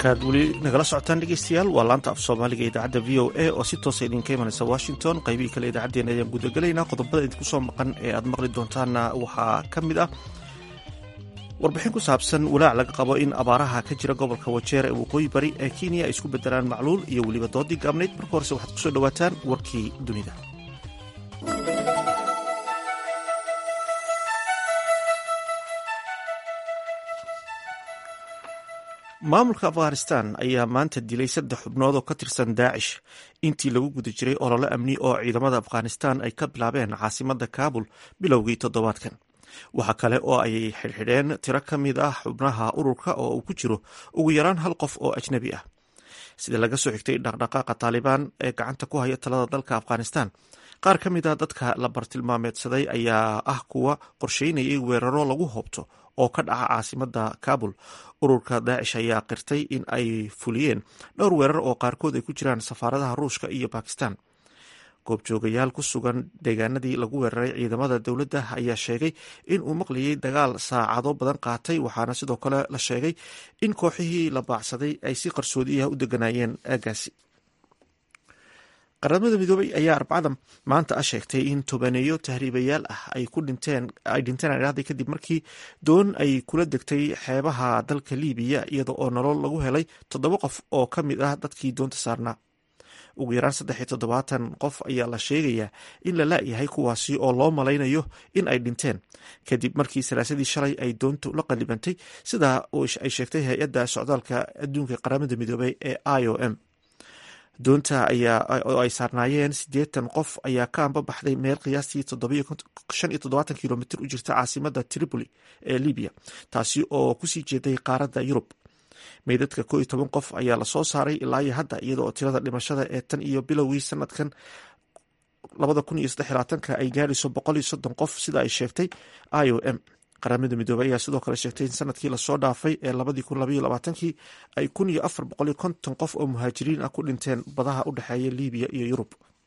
halkaad weli nagala socotaan dhegeystayaal waa laanta af soomaaliga idaacadda v o a oo si toosa idinka imanaysa washington qaybihii kale idaacaddeen ayaan gudagelaynaa qodobada idinku soo maqan ee aad maqli doontaanna waxaa ka mid ah warbixin ku saabsan walaac laga qabo in abaaraha ka jira gobolka wajeer ee waqooyi bari ee kenya ay isku bedelaan macluul iyo weliba doodii gaabnayd marka horese waxaad kusoo dhowaataan warkii dunida maamulka afghanistan ayaa maanta dilay saddex xubnood oo ka tirsan daacish intii lagu guda jiray olole amni oo ciidamada afghanistan ay ka bilaabeen caasimadda kaabul bilowgii toddobaadkan waxa kale oo ay xidhxidheen tiro ka mid ah xubnaha ururka oo uu ku jiro ugu yaraan hal qof oo ajnabi ah sida laga soo xigtay dhaqdhaqaaqa taalibaan ee gacanta ku haya talada dalka afghanistan qaar ka mid a dadka la bartilmaameedsaday ayaa ah kuwa qorsheynayay weeraro lagu hoobto oo ka dhaca caasimadda kaabul ururka daacish ayaa qirtay in ay fuliyeen dhowr weerar oo qaarkood ay ku jiraan safaaradaha ruushka iyo bakistan goobjoogayaal ku sugan deegaanadii lagu weeraray ciidamada dowladda ayaa sheegay in uu maqlayay dagaal saacado badan qaatay waxaana sidoo kale la sheegay in kooxihii la baacsaday ay si qarsoodiyaha u deganayeen aagaasi qaramada midoobay ayaa arbacada maanta ah sheegtay in tobaneeyo tahriibayaal ah ay ku dhinteen ay dhinteen adhahday kadib markii doon ay kula degtay xeebaha dalka liibiya iyada oo nolol lagu helay toddoba qof oo ka mid ah dadkii doonta saarnaa ugu yaraan saddex iyo toddobaatan qof ayaa la sheegayaa in la laayahay kuwaasi oo loo malaynayo in ay dhinteen kadib markii salaasadii shalay ay doontu la qalibantay sidaa ay sheegtay hay-adda socdaalka adduunka qaramada midoobay ee i o m doonta oo ay saarnaayeen siddeetan qof ayaa ka ambabaxday meel qiyaastii shan iyo toddobaatan kilomitr u jirta caasimada tripoli ee libiya taasi oo kusii jeeday qaaradda yurub meydadka koo iyo toban qof ayaa lasoo saaray ilaa iyo hadda iyada oo tirada dhimashada ee tan iyo bilowgii sanadkan labada kun iyo saddex labaatanka ay gaadhayso boqol iyo soddon qof sida ay sheegtay i o m qaramada midoobey ayaa sidoo kale sheegtay in sanadkii lasoo dhaafay ee labadii kun labaiyo labaatankii ay kun iyo afar boqol iyo konton qof oo muhaajiriin ah ku dhinteen badaha u dhexeeya libiya iyo yurub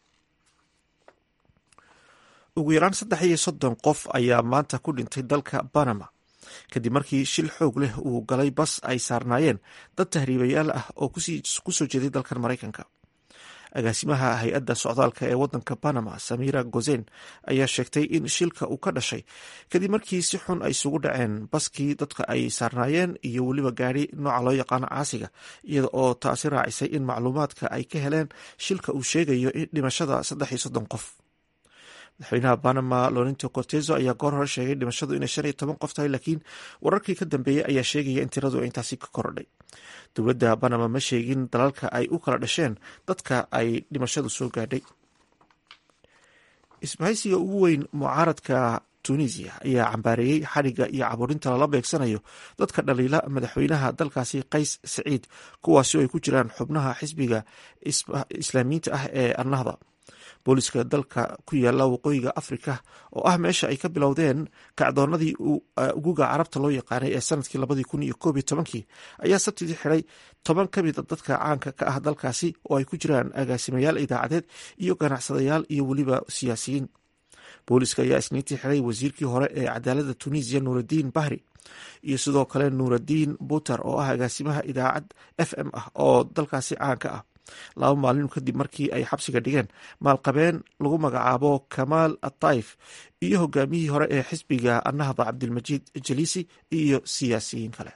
ugu yaraan saddex iyo soddon qof ayaa maanta ku dhintay dalka banama kadib markii shil xoog leh uu galay bas ay saarnaayeen dad tahriibayaal ah oo kusoo jeeday dalkan maraykanka agaasimaha hay-adda socdaalka ee wadanka panama samira gozen ayaa sheegtay in shilka uu ka dhashay kadib markii si xun ay isugu dhaceen baskii dadka ay saarnaayeen iyo weliba gaari nooca loo yaqaano caasiga iyada oo taasi raacisay in macluumaadka ay ka heleen shilka uu sheegayo dhimashada saddex iyo soddon qof madaxweynaha panama lorinto cortezo ayaa goor hore sheegay dhimashadu inay shan iyo toban qof tahay laakiin wararkii ka dambeeyey ayaa sheegaya in tiradu ay intaasi ka korodhay dowladda panama ma sheegin dalalka ay u kala dhasheen dadka ay dhimashadu soo gaadhay isbahaysiga ugu weyn mucaaradka tunisia ayaa cambaareeyey xadhigga iyo caburinta lala beegsanayo dadka dhaliila madaxweynaha dalkaasi qays saciid kuwaasi oo ay ku jiraan xubnaha xisbiga islaamiyiinta ah ee annahda booliska dalka ku yaala waqooyiga afrika oo ah meesha ay ka bilowdeen kacdoonadii uguga carabta loo yaqaanay ee sanadkii labadii kun iyo koob iyo tobankii ayaa sabtidii xiday toban ka mid a dadka caanka ka ah dalkaasi oo ay ku jiraan agaasimayaal idaacadeed iyo ganacsadayaal iyo weliba siyaasiyiin booliska ayaa isniintii xiday wasiirkii hore ee cadaaladda tunisiya nuuraddiin bahri iyo sidoo kale nuuraddiin buter oo ah agaasimaha idaacad f m ah oo dalkaasi caanka ah laba maalin kadib markii ay xabsiga dhigeen maalqabeen lagu magacaabo kamaal ataif iyo hogaamiyihii hore ee xisbiga annahda cabdilmajiid jaliisi iyo siyaasiyiin kale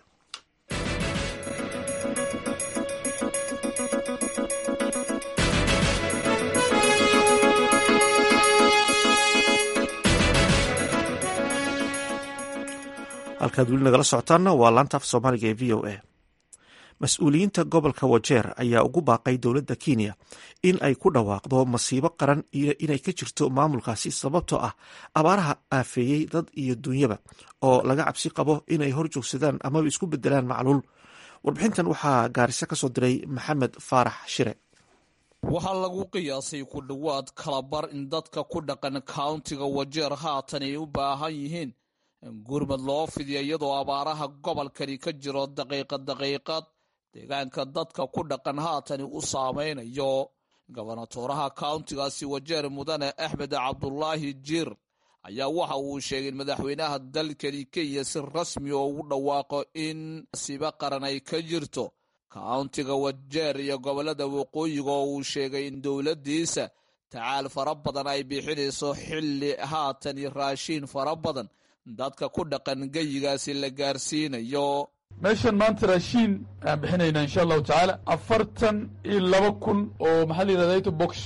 halkaad weli nagala socotaanna waa laanta af soomaaliga ee v o a mas-uuliyiinta gobolka wajeer ayaa ugu baaqay dowladda kenya in ay ku dhawaaqdo masiibo qaran iyo inay ka jirto maamulkaasi sababtoo ah abaaraha aafeeyey dad iyo duunyaba oo laga cabsi qabo inay hor joogsadaan amaba isku bedelaan macluul warbixintan waxaa gaariso ka soo diray maxamed faarax shire waxaa lagu qiyaasay ku dhowaad kalabar in dadka ku dhaqan kauntiga wajeer haatan ay u baahan yihiin gurmad loo fidiya iyadoo abaaraha gobolkani ka jiro daqiiqa daqiiqad deegaanka dadka ku dhaqan haatani u saameynayo gobonatooraha kauntigaasi wajeer mudane axmed cabdulaahi jiir ayaa waxa uu sheegay in madaxweynaha dalkani kenya si rasmi oo ugu dhawaaqo in masiibo qaran ay ka jirto kauntiga wajeer iyo gobolada waqooyiga oo uu sheegay in dowladdiisa tacaal fara badan ay bixinayso xilli haatan iyo raashiin fara badan dadka ku dhaqan geyigaasi la gaarsiinayo meeshan maanta raashiin ayaan bixinaynaa insha allahu tacaala afartan iyo laba kun oo maxaa la yidhahda ito box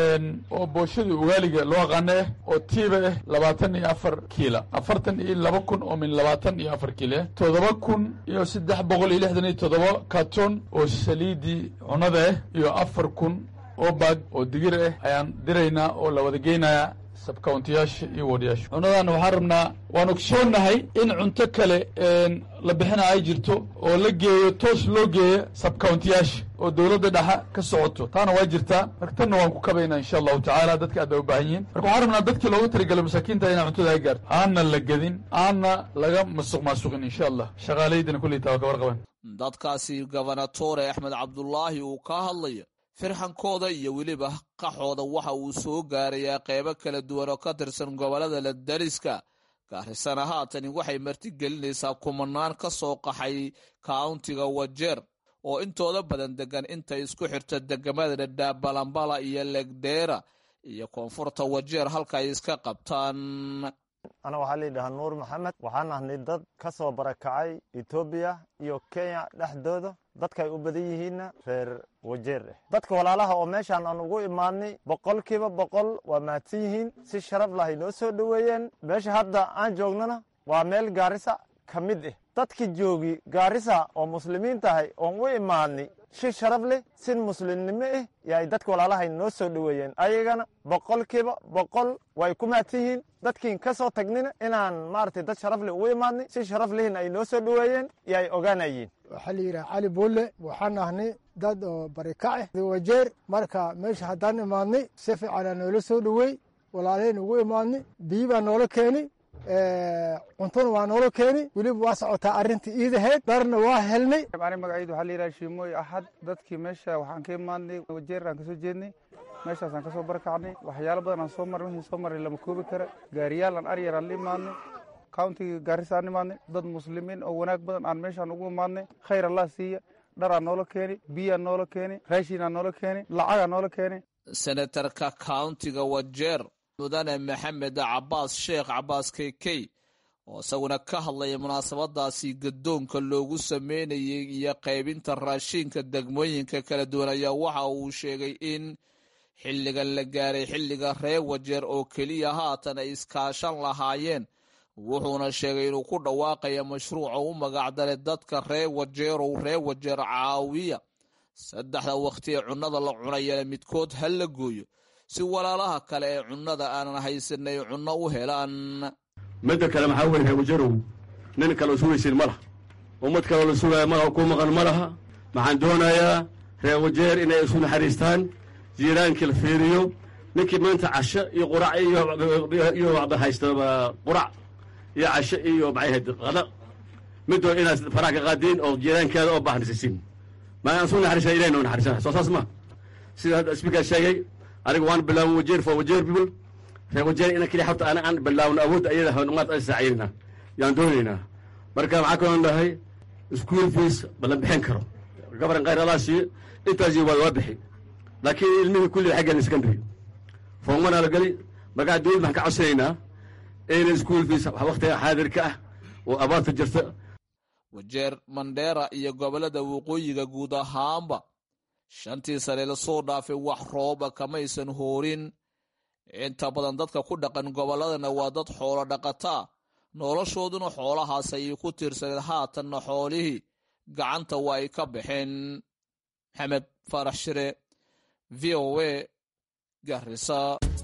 oo booshada ugaaliga loo aqaano ah oo tiiba ah labaatan iyo afar kiila afartan iyo laba kun oo min labaatan iyo afar kiila ah toddoba kun iyo saddex boqol iyo lixdan iyo toddoba karton oo saliidii cunada ah iyo afar kun oo baag oo digir ah ayaan diraynaa oo la wada geynayaa sabkauntiyaasha iyo wadayaasha cunadaana waxaan rabnaa waan ogsoonnahay in cunto kale la bixina ay jirto oo la geeyo toos loo geeyo sabkauntiyaasha oo dowladda dhexa ka socoto taana waa jirtaa marka tanna waan ku kabaynaa insha allahu tacaala dadka aad bay u baahan yihiin marka waxaan rabnaa dadkii loogu talagalay masaakiinta inaa cuntada ay gaarto aanna la gedin aanna laga masuq maasuqin insha allah shaqaalaydina kulley taa waa ka warqaban dadkaasi gobernatore axmed cabdulaahi uu ka hadlayo firxankooda iyo weliba qaxooda waxa uu soo gaarayaa qeybo kala duwan oo ka tirsan gobolada la dariska gaarisana haatani waxay martigelinaysaa kumanaan ka soo qaxay kauntiga wajeer oo intooda badan degan intay isku xirto degamada dhadhaab balambala iyo legdeera iyo koonfurta wajeer halka ay iska qabtaan ana waxaa layidhahaa nuur maxamed waxaan ahnay dad ka soo barakacay etoobiya iyo kenya dhexdooda dadkaay u badan yihiinna reer wajeer ah dadka walaalaha oo meeshaan aan ugu imaadnay boqolkiiba boqol waa mahadsan yihiin si sharaf lahay noo soo dhoweeyeen meesha hadda aan joognana waa meel gaarisa ka mid ah dadkii joogi gaarisa oo muslimiin tahay oon u imaadnay si sharaf leh sin muslimnimo ah yaay dadka walaalahay noo soo dhoweeyeen ayagana boqolkiiba boqol way ku mahadsan yihiin dadkiin ka soo tagnina inaan maaragtay dad sharaf leh ugu imaadnay si sharaf lehna ay noo soo dhoweeyeen iyo ay ogaanayeen waxaa la yidhaha cali buulle waxaan ahnay dad oo barikac ah wajeer marka meesha haddaan imaadnay si fiicanaa noola soo dhoweey walaalaheen ugu imaadnay biyi baa noola keenay cuntona waa noola keenay weliba waa socotaa arrintii iidaheyd dharna waa helnay ani magacaydu waxaa la yidhaha shiimooy axad dadkii meesha waxaan ka imaadnay wajeer aan kasoo jeednay meeshaasaan kasoo barakacnay waxyaalo badan aan soo marnay wixii soo marnay lama koobi kara gaariyaal aan aryar aan la imaadnay countiga gaarisa aan imaadnay dad muslimiin oo wanaag badan aan meeshaan ugu imaadnay khayr allah siiya dharaa noola keenay biyaa noola keenay raashinaa noola keenay lacagaa noola keenay senatarka countiga wajeer mudane maxamed cabaas sheekh cabaas keykey oo isaguna ka hadlaya munaasabadaasi gadoonka loogu sameynayay iyo qaybinta raashinka degmooyinka kala duwan ayaa waxa uu sheegay in xilligan la gaaray xilliga reer wajeer oo keliya haatan ay iskaashan lahaayeen wuxuuna sheegay inuu ku dhawaaqaya mashruuca u magacdalay dadka reer wajeerow reer wajeer caawiya saddexda waqti ee cunnada la cunayana midkood ha la gooyo si walaalaha kale ee cunnada aanan haysanay cunno u helaan midda kale maxaa weye reer wajeerow nin kaleo sugaysin ma laha ummad kaloo la sugaya ma ku maqan ma laha maxaan doonayaa reer wajeer inay isu naxariistaan jiiraankii la fiiriyo ninkii maanta casho iyo qurac iyo waxba haysta qurac iyo casho iyo maxayhayd qada midoo inaad faraha ka qaadiin oo jiiraankeeda oo baaxnisisiin ma aan su naxariisana ilahi noo naxariisana soo saas ma sida hadda speaker sheegay aniga waan bilaawan wajeer for wajeer people reer wajeer ina keliya xabta ana aan bilaawno awoodda ayada maad aan saaciidina yaan doonaynaa marka maxaa kaloo dhahay school fees balan bixin karo gabaran khayr allah siiyo intaasi waa waa bixi laakiin ilmihii kulli xaggan secondary foomana la geli markaa dowlad maxaan ka codsanaynaa in school fees waqtiga xaadirka ah oo abaarta jirta wajeer mandheera iyo gobolada waqooyiga guud ahaanba shantii sane lasoo dhaafay wax rooba kamaysan hoorin inta badan dadka ku dhaqan gobolladana waa dad xoolo dhaqataa noloshooduna xoolahaas ayay ku tiirsaneed haatanna xoolihii gacanta waa ay ka baxeen maxamed faarax shire v o a garisa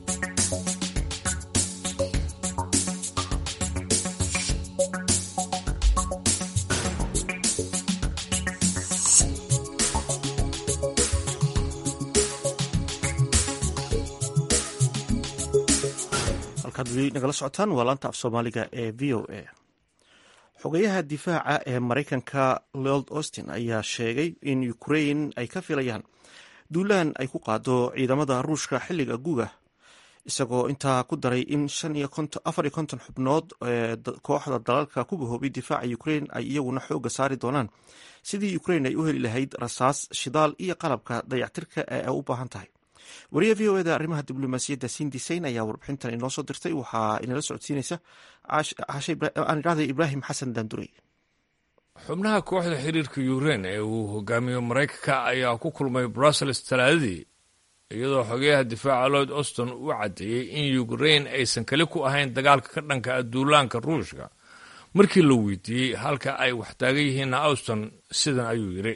halkaad weli nagala socotaan waa laanta af soomaaliga ee v o a xogayaha difaaca ee maraykanka lord austin ayaa sheegay in ukrain ay ka filayaan duulaan ay ku qaado ciidamada ruushka xilliga guga isagoo intaa ku daray in afar iyo konton xubnood kooxda dalalka ku gahoobay difaaca ukrain ay iyaguna xooga saari doonaan sidii ukrain ay u heli lahayd rasaas shidaal iyo qalabka dayactirka ee ay u baahan tahay wariya v o eda arrimaha diblomaasiyadda sindisayn ayaa warbixintan inoo soo dirtay waxaa inala socodsiinaysa aanidhahday ibraahim xasan daandurey xubnaha kooxda xiriirka yukrain ee uu hogaamiyo maraykanka ayaa ku kulmay brussels talaadadii iyadoo xogeyaha difaaca lloyd auston uu caddeeyey in yukrain aysan kali ku ahayn dagaalka ka dhanka aduulaanka ruushka markii la weydiiyey halka ay wax taagan yihiinna auston sidan ayuu yidhi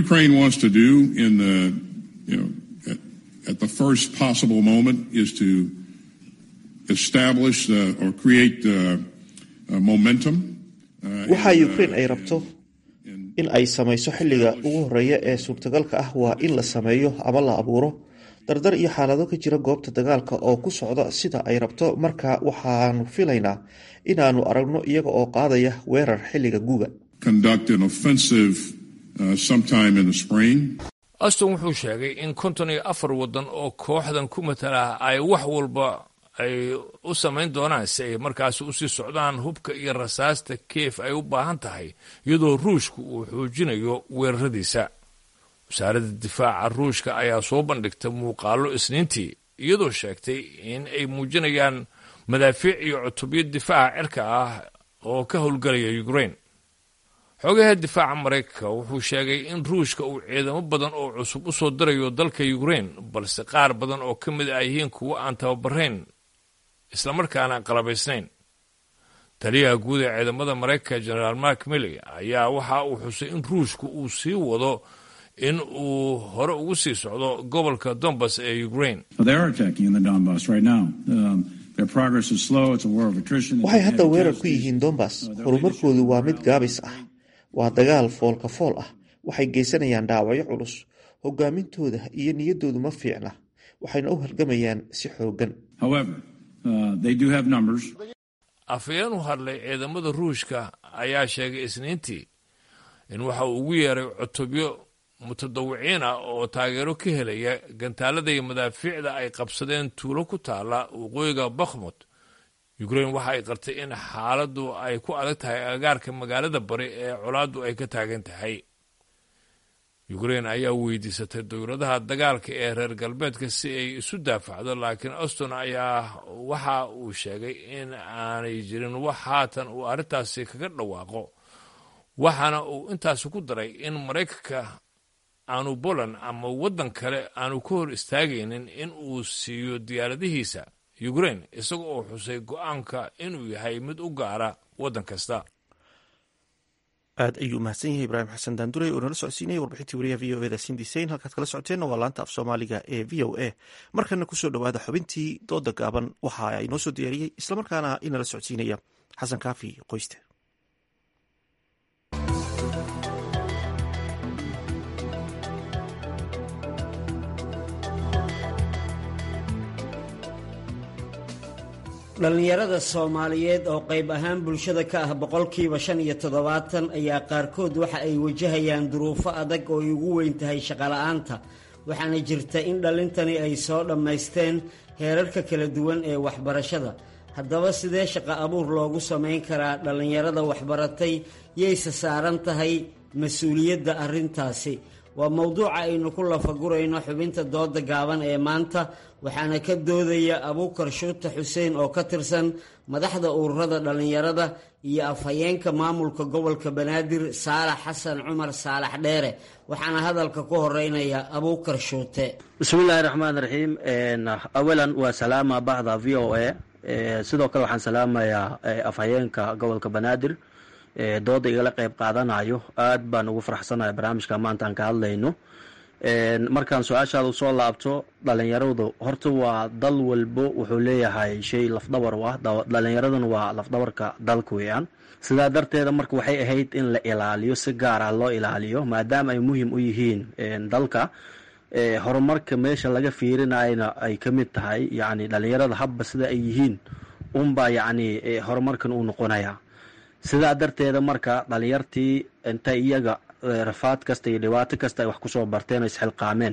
at the first possible moment is to establish the, or create the, uh, momentum. waxa ukrain ay rabto in ay samayso xilliga ugu horeeya ee suurtagalka ah waa in la sameeyo ama la abuuro dardar iyo xaalado ka jira goobta dagaalka oo ku socda sida ay rabto marka waxaanu filaynaa inaanu aragno iyaga oo qaadaya weerar xilliga guga Conduct an offensive uh, sometime in the spring. aston wuxuu sheegay in konton iyo afar waddan oo kooxdan ku matala ay wax walba ay u samayn doonaan si ay markaasi usii socdaan hubka iyo rasaasta keef ay u baahan tahay iyadoo ruushka uu xoojinayo weeraradiisa wasaaradda difaaca ruushka ayaa soo bandhigtay muuqaallo isniintii iyadoo sheegtay in ay muujinayaan madaafiic iyo cutubyo difaaca cirka ah oo ka howlgalaya ukrain xogaha difaaca maraykanka wuxuu sheegay in ruushka uu ciidamo badan oo cusub u soo dirayo dalka ukrain balse qaar badan oo ka mid ah yihiin kuwo aan tababarayn islamarkaana qalabaysnayn taliyaha guud ee ciidamada maraykanka generaal mark milley ayaa waxa uu xusay in ruushku uu sii wado in uu hore ugu sii socdo gobolka donbass ee ukrain waxay hadda weerar ku yihiin donbass horumarkoodu waa mid gaabis ah waa dagaal foolka fool ah waxay geysanayaan dhaawacyo culus hogaamintooda iyo niyaddoodu ma fiicna waxayna u halgamayaan si xooggan afhayeen u hadlay ciidamada ruushka ayaa sheegay isniintii in waxa uu ugu yeeray cutubyo mutadawiciin ah oo taageero ka helaya gantaalada iyo madaafiicda ay qabsadeen tuulo ku taala waqooyiga bakhmut ukrain waxa ay qartay in xaaladdu ay ku adag tahay agagaarka magaalada bari ee colaaddu ay ka taagan tahay ukrain ayaa weydiisatay dowladaha dagaalka ee reer galbeedka si ay isu daafacdo laakiin auston ayaa waxa uu sheegay in aanay jirin wax haatan uu arrintaasi kaga dhawaaqo waxaana uu intaasi ku daray in maraykanka aanu poland ama waddan kale aanu ka hor istaagaynin in uu siiyo diyaaradihiisa ukrain isaga oo xusay go-aanka inuu yahay mid u gaara waddan kasta aad ayuu mahadsan yahay ibraahim xasan daandurey oo nala socodsiinayay warbixintii wariyaha v o eda sindisayn halkaad kala socoteenna waa laanta af soomaaliga ee v o a markana kusoo dhowaada xubintii dooda gaaban waxa inoo soo diyaariyey islamarkaana inala socodsiinaya xasan kaafi qoyste dhallinyarada soomaaliyeed oo qayb ahaan bulshada ka ah boqolkiiba shan iyo toddobaatan ayaa qaarkood waxa ay wajahayaan duruufo adag oo ay ugu weyn tahay shaqola'aanta waxaana jirta in dhallintani ay soo dhammaysteen heerarka kala duwan ee waxbarashada haddaba sidee shaqo abuur loogu samayn karaa dhallinyarada waxbaratay yayse saaran tahay mas-uuliyadda arrintaasi waa mowduuca aynu ku lafagurayno xubinta dooda gaaban ee maanta waxaana ka doodaya abuukar shuuta xuseen oo ka tirsan madaxda ururada dhallinyarada iyo afhayeenka maamulka gobolka banaadir saalax xasan cumar saalax dheere waxaana hadalka ku horeynaya abuukar shuute bismiillaahi raxmaan raxiim awalan waa salaama bahda v o a sidoo kale waxaan salaamayaa afhayeenka gobolka banaadir dooda igala qeyb qaadanayo aad baan ugu faraxsanahay barnaamijka maanta aan ka hadlayno markaan su-aashaada usoo laabto dhalinyaradu horta waa dal walbo wuxuu leeyahay shay lafdhabar u ah dhalinyaraduna waa lafdhabarka dalka weeyaan sidaa darteeda marka waxay ahayd in la ilaaliyo si gaar ah loo ilaaliyo maadaama ay muhim u yihiin dalka horumarka meesha laga fiirinayna ay ka mid tahay yacni dhalinyarada habba sida ay yihiin unbaa yacni horumarkan uu noqonaya sidaa darteeda marka dhalinyartii intay iyaga rafaad kasta iyo dhibaato kasta ay wax kusoo barteen oo isxilqaameen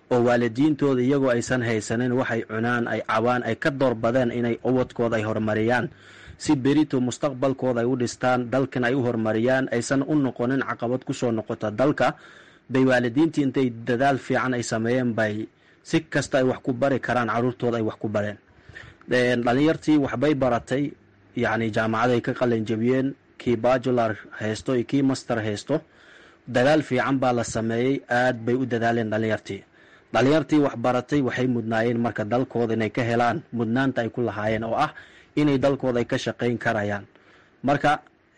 oo waalidiintooda iyagoo aysan haysanin waxay cunaan ay cawaan ay ka doorbadeen inay ubadkooda ay horumariyaan si berito mustaqbalkooda ay u dhistaan dalkan ay u horumariyaan aysan u noqonin caqabad kusoo noqota dalka bay waalidiintii intay dadaal fiican ay sameeyeen bay si kasta ay wax ku bari karaan caruurtooda ay wax ku bareen dhalinyartii waxbay baratay yacni jaamacaday ka qalinjabiyeen kii bajular haysto iyo kii master haysto dadaal fiican baa la sameeyey aad bay u dadaaleen dhalinyartii dhalinyartii wax baratay waxay mudnaayeen marka dalkooda inay ka helaan mudnaanta ay ku lahaayeen oo ah inay dalkooda ay ka shaqayn karayaan marka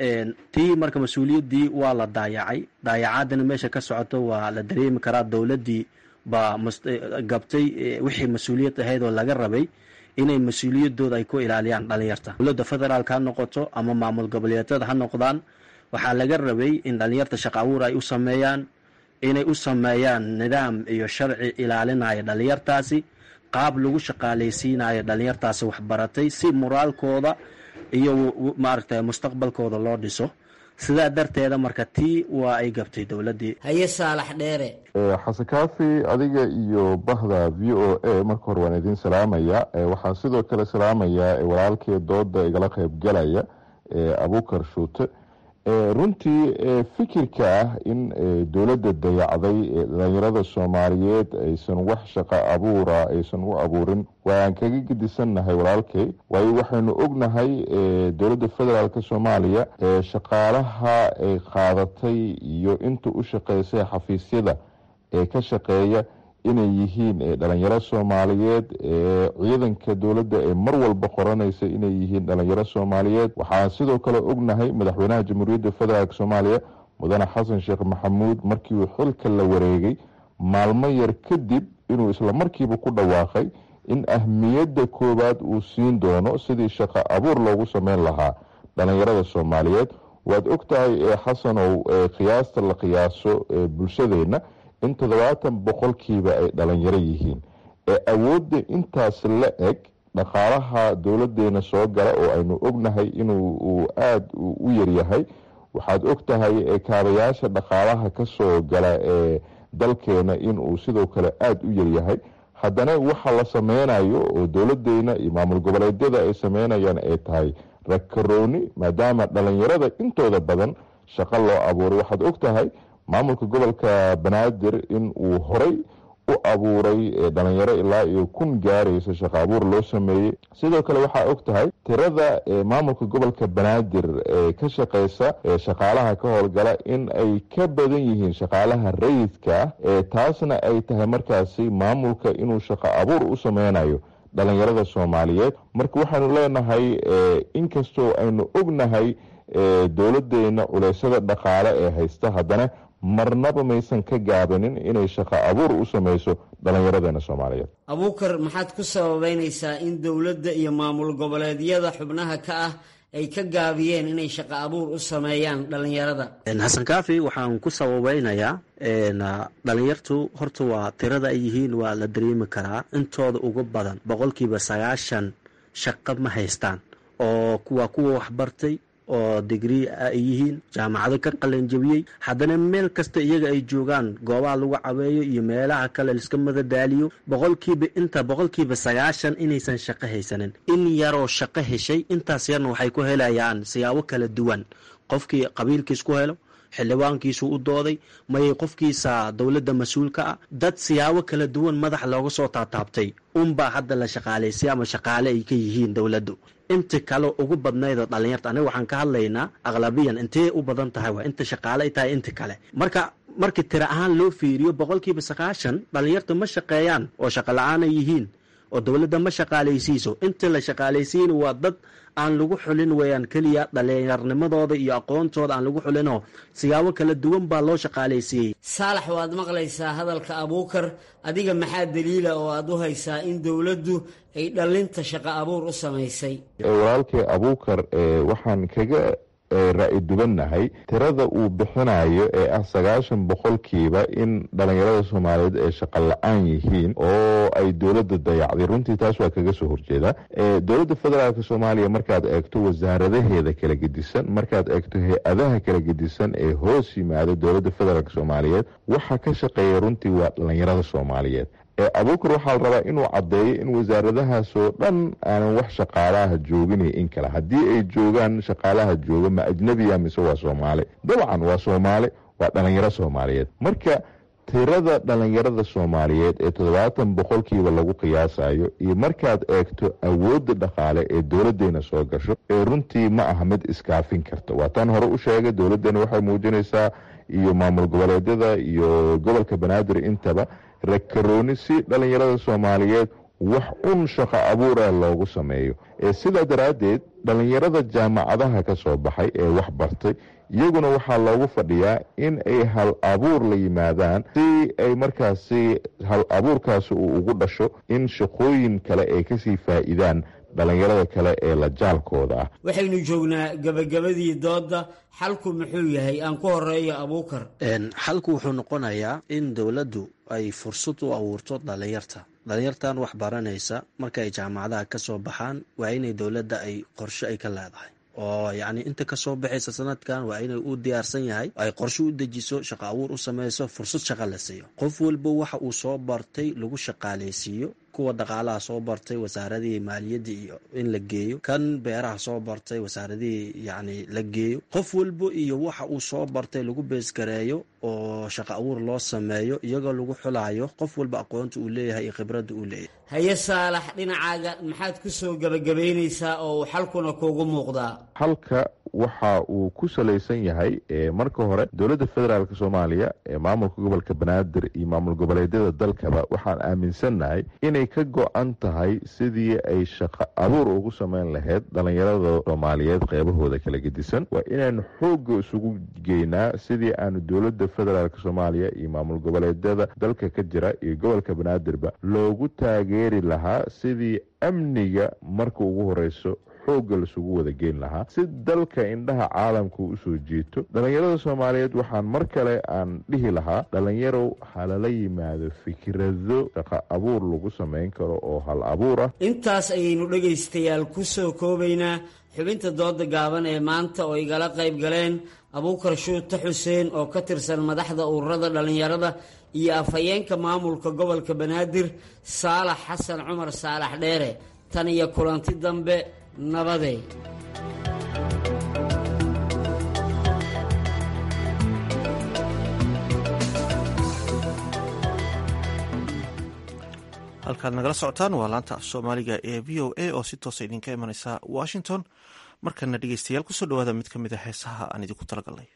tii marka mas-uuliyaddii waa la daayacay daayacaadana meesha ka socoto waa la dareemi karaa dowladdii baa gabtay wixii mas-uuliyad ahayd oo laga rabay inay mas-uuliyadooda ay ku ilaaliyaan dhalinyarta dowladda federaalk ha noqoto ama maamul goboleedyada ha noqdaan waxaa laga rabay in dhalinyarta shaqa abuur ay u sameeyaan inay u sameeyaan nidaam iyo sharci ilaalinaya dhalinyartaasi qaab lagu shaqaalaysiinayo dhalinyartaasi waxbaratay si moraalkooda iyo maaragtay mustaqbalkooda loo dhiso sidaa darteeda marka tii waa ay gabtay dowladdii haye saalax dheere xasan kaafi adiga iyo bahda v o a marka hore waan idiin salaamaya waxaan sidoo kale salaamayaa walaalkii dooda igala qeybgalaya abukar shuute runtii fikirka ah in dowladda dayacday dhalinyarada soomaaliyeed aysan wax shaqo abuura aysan u abuurin waan kaga gedisannahay walaalkay waayo waxaynu ognahay dowladda federaalk soomaaliya shaqaalaha ay qaadatay iyo inta u shaqeysay xafiisyada ee ka shaqeeya inay yihiin dhalinyaro soomaaliyeed ciidanka dowladda ee mar walba qoranaysa inay yihiin dhalinyaro soomaaliyeed waxaan sidoo kale ognahay madaxweynaha jamhuuriyadda federaalk soomaaliya mudane xasan sheekh maxamuud markii uu xilka la wareegay maalmo yar kadib inuu isla markiiba ku dhawaaqay in ahmiyadda koowaad uu siin doono sidii shaqo abuur loogu sameyn lahaa dhalinyarada soomaaliyeed waad ogtahay xasanow qiyaasta la qiyaaso bulshadeenna in toddobaatan boqolkiiba ay dhalinyaro yihiin ee awoodda intaas la eg dhaqaalaha dowladeena soo gala oo aynu ognahay inuu aada u yaryahay waxaad ogtahay kaabayaasha dhaqaalaha kasoo gala ee dalkeena inuu sidoo kale aada u yaryahay haddana waxa la sameynayo oo dowladeena iyo maamul goboleedyada ay sameynayaan ay tahay rakarooni maadaama dhalinyarada intooda badan shaqo loo abuuray waxaad ogtahay maamulka gobolka banaadir in uu horay u abuuray dhalinyaro ilaa iyo kun gaaraysa shaqo abuur loo sameeyey sidoo kale waxaa og tahay tirada maamulka gobolka banaadir ee ka shaqeysa shaqaalaha ka howlgala in ay ka badan yihiin shaqaalaha rayidka ah taasna ay tahay markaasi maamulka inuu shaqo abuur u sameynayo dhalinyarada soomaaliyeed marka waxaanu leenahay inkastoo aynu ognahay dowladeena culeysyada dhaqaale ee haysta haddana marnaba maysan ka gaabanin inay shaqo abuur u sameyso dhallinyaradeena soomaaliyeed abuukar maxaad ku sababeynaysaa in dowladda iyo maamul goboleedyada xubnaha ka ah ay ka gaabiyeen inay shaqo abuur u sameeyaan dhallinyarada xasan kaafi waxaan ku sababeynayaa dhalinyartu horta waa tirada ay yihiin waa la dareemi karaa intooda ugu badan boqolkiiba sagaashan shaqo ma haystaan oo waa kuwa waxbartay oo digrii ay yihiin jaamacado ka qalanjabiyey haddana meel kasta iyaga ay joogaan goobaha lagu caweeyo iyo meelaha kale liska madadaaliyo boqolkiiba inta boqolkiiba sagaashan inaysan shaqo haysanin in yaroo shaqo heshay intaas yarna waxay ku helayaan siyaabo kala duwan qofkii qabiilkiis ku helo xildhibaankiisu u dooday mayay qofkiisa dowladda mas-uulka ah dad siyaabo kala duwan madax looga soo taataabtay unbaa hadda la shaqaalaysay ama shaqaale ay ka yihiin dowladdu inta kale ugu badnaydoo dhalinyarta aniga waxaan ka hadlaynaa aqlabiyan intee u badan tahay waa inta shaqaale ay tahay inta kale marka markii tira ahaan loo fiiriyo boqolkiiba sagaashan dhalinyarta ma shaqeeyaan oo shaqo la-aan ay yihiin oo dowladda ma shaqaalaysiiso inta la shaqaalaysiin waa dad aan lagu xulin weeyaan keliya dhalinyarnimadooda iyo aqoontooda aan lagu xulinoo siyaabo kala duwan baa loo shaqaalaysiiyey saalax waad maqlaysaa hadalka abuukar adiga maxaa daliila oo aad u haysaa in dowladdu ay dhallinta shaqo abuur u samaysay walaalkay abuukar waxaan kaga raa-i dubannahay tirada uu bixinayo ee ah sagaashan boqolkiiba in dhalinyarada soomaaliyeed ay shaqo la-aan yihiin oo ay dowladda dayacday runtii taas waa kaga soo horjeedaa dowladda federaalk soomaaliya markaad eegto wasaaradaheeda kala gedisan markaad eegto hay-adaha kala gedisan ee hoos yimaada dowladda federaalk soomaaliyeed waxa ka shaqeeya runtii waa dhalinyarada soomaaliyeed abuukar waxaa la rabaa inuu caddeeyo in wasaaradahaasoo dhan aanan wax shaqaalaha joogin in kale haddii ay joogaan shaqaalaha jooga ma ajnebiya mise waa soomaali dabcan waa soomaali waa dhalinyaro soomaaliyeed marka tirada dhalinyarada soomaaliyeed ee toddobaatan boqolkiiba lagu qiyaasayo iyo markaad eegto awoodda dhaqaale ee dowladeena soo gasho ee runtii ma aha mid iskaafin karta waa taan hore u sheegay dowladeena waxay muujinaysaa iyo maamul goboleedyada iyo gobolka banaadir intaba rakarooni si dhalinyarada soomaaliyeed wax un shaqo abuura loogu sameeyo sidaa daraaddeed dhalinyarada jaamacadaha ka soo baxay ee wax bartay iyaguna waxaa loogu fadhiyaa in ay hal abuur la yimaadaan si ay markaasi hal abuurkaasi uu ugu dhasho in shaqooyin kale ay kasii faa'iidaan dhalinyarada kale ee la jaalkooda ah waxaynu joognaa gabagabadii doodda xalku muxuu yahay aan ku horeeyo abuukar xalku wuxuu noqonayaa in dowladdu ay fursad u abuurto dhalinyarta dhalinyartan wax baranaysa marka ay jaamacadaha ka soo baxaan waa inay dowladda ay qorshe ay ka leedahay oo yacni inta kasoo baxaysa sanadkan waa inay u diyaarsan yahay ay qorshe u dejiso shaqo abuur u sameyso fursad shaqo la siiyo qof walba waxa uu soo bartay lagu shaqaaleysiiyo kuwa dhaqaalaha soo bartay wasaaradihii maaliyadda iyo in la geeyo kan beeraha soo bartay wasaaradihii yacni la geeyo qof walba iyo waxa uu soo bartay lagu beesgareeyo oo shaqo abuur loo sameeyo iyagoo lagu xulayo qof walba aqoonta uu leeyahay iyo khibradda uu leeyahay haye saalax dhinacaaga maxaad ku soo gebagabaynaysaa oo uu xalkuna kuugu muuqdaa halka waxa uu ku salaysan yahay marka hore dowladda federaalk soomaaliya ee maamulka gobolka banaadir iyo maamul goboleedyada dalkaba waxaan aaminsannahay inay ka go-an tahay sidii ay shaqo abuur ugu sameyn lahayd dhalinyarada soomaaliyeed qeybahooda kala gedisan waa inaanu xoogga isugu geynaa sidii aanu dowladda federaalk soomaaliya iyo maamul goboleedyada dalka ka jira iyo gobolka banaadirba loogu taageeri lahaa sidii amniga marka ugu horeyso xoogga lasugu wada geyn lahaa si dalka indhaha caalamka usoo jiito dhalinyarada soomaaliyeed waxaan mar kale aan dhihi lahaa dhalinyarow halala yimaado fikrado shaqo abuur lagu samayn karo oo hal abuur ah intaas ayaynu dhegaystayaal ku soo koobaynaa xubinta dooda gaaban ee maanta oo igala qayb galeen abuukar shuute xuseen oo ka tirsan madaxda ururada dhallinyarada iyo afhayeenka maamulka gobolka banaadir saalax xasan cumar saalax dheere tan iyo kulanti dambe nabadey halkaad nagala socotaan waa laanta af soomaaliga ee v o a oo si toosa idinka imaneysa washington markana dhegeystayaal kusoo dhawaada mid ka mid a heesaha aan idinku talagalnay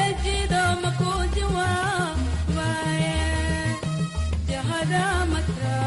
Jahada matra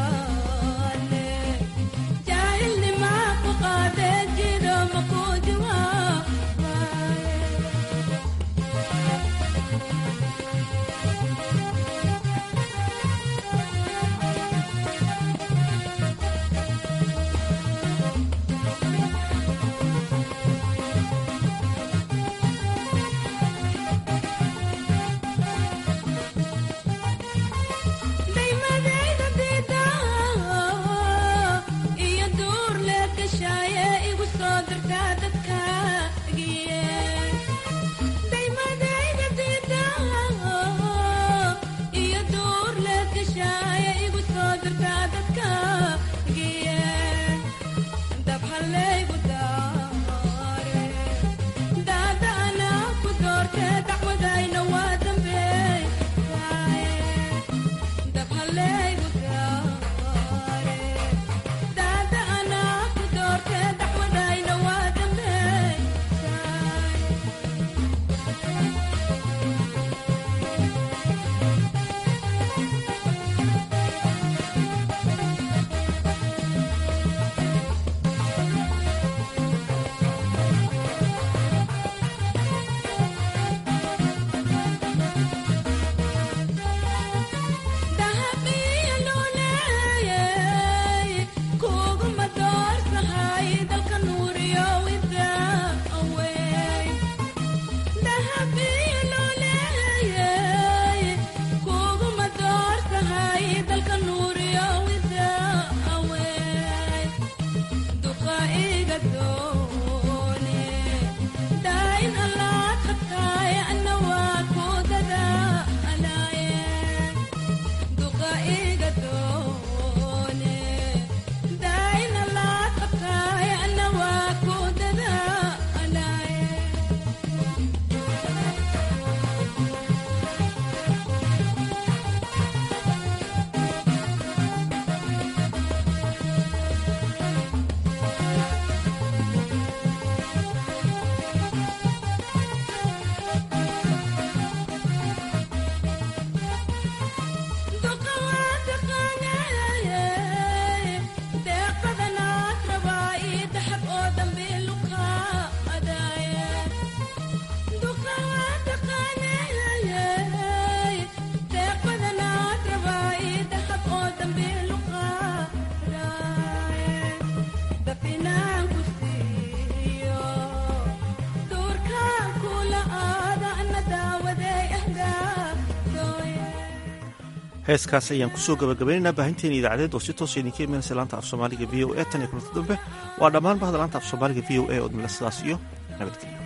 heeskaas ayaan kusoo gabagabaynaynaa baahinteena idaacadeed oo si toosa idinka imanaysa laanta af soomaaliga v o e tan iyo kulanti dambe waa dhammaan bahda laanta af soomaaliga v o e oo idinla sidaas iyo nabadgelyo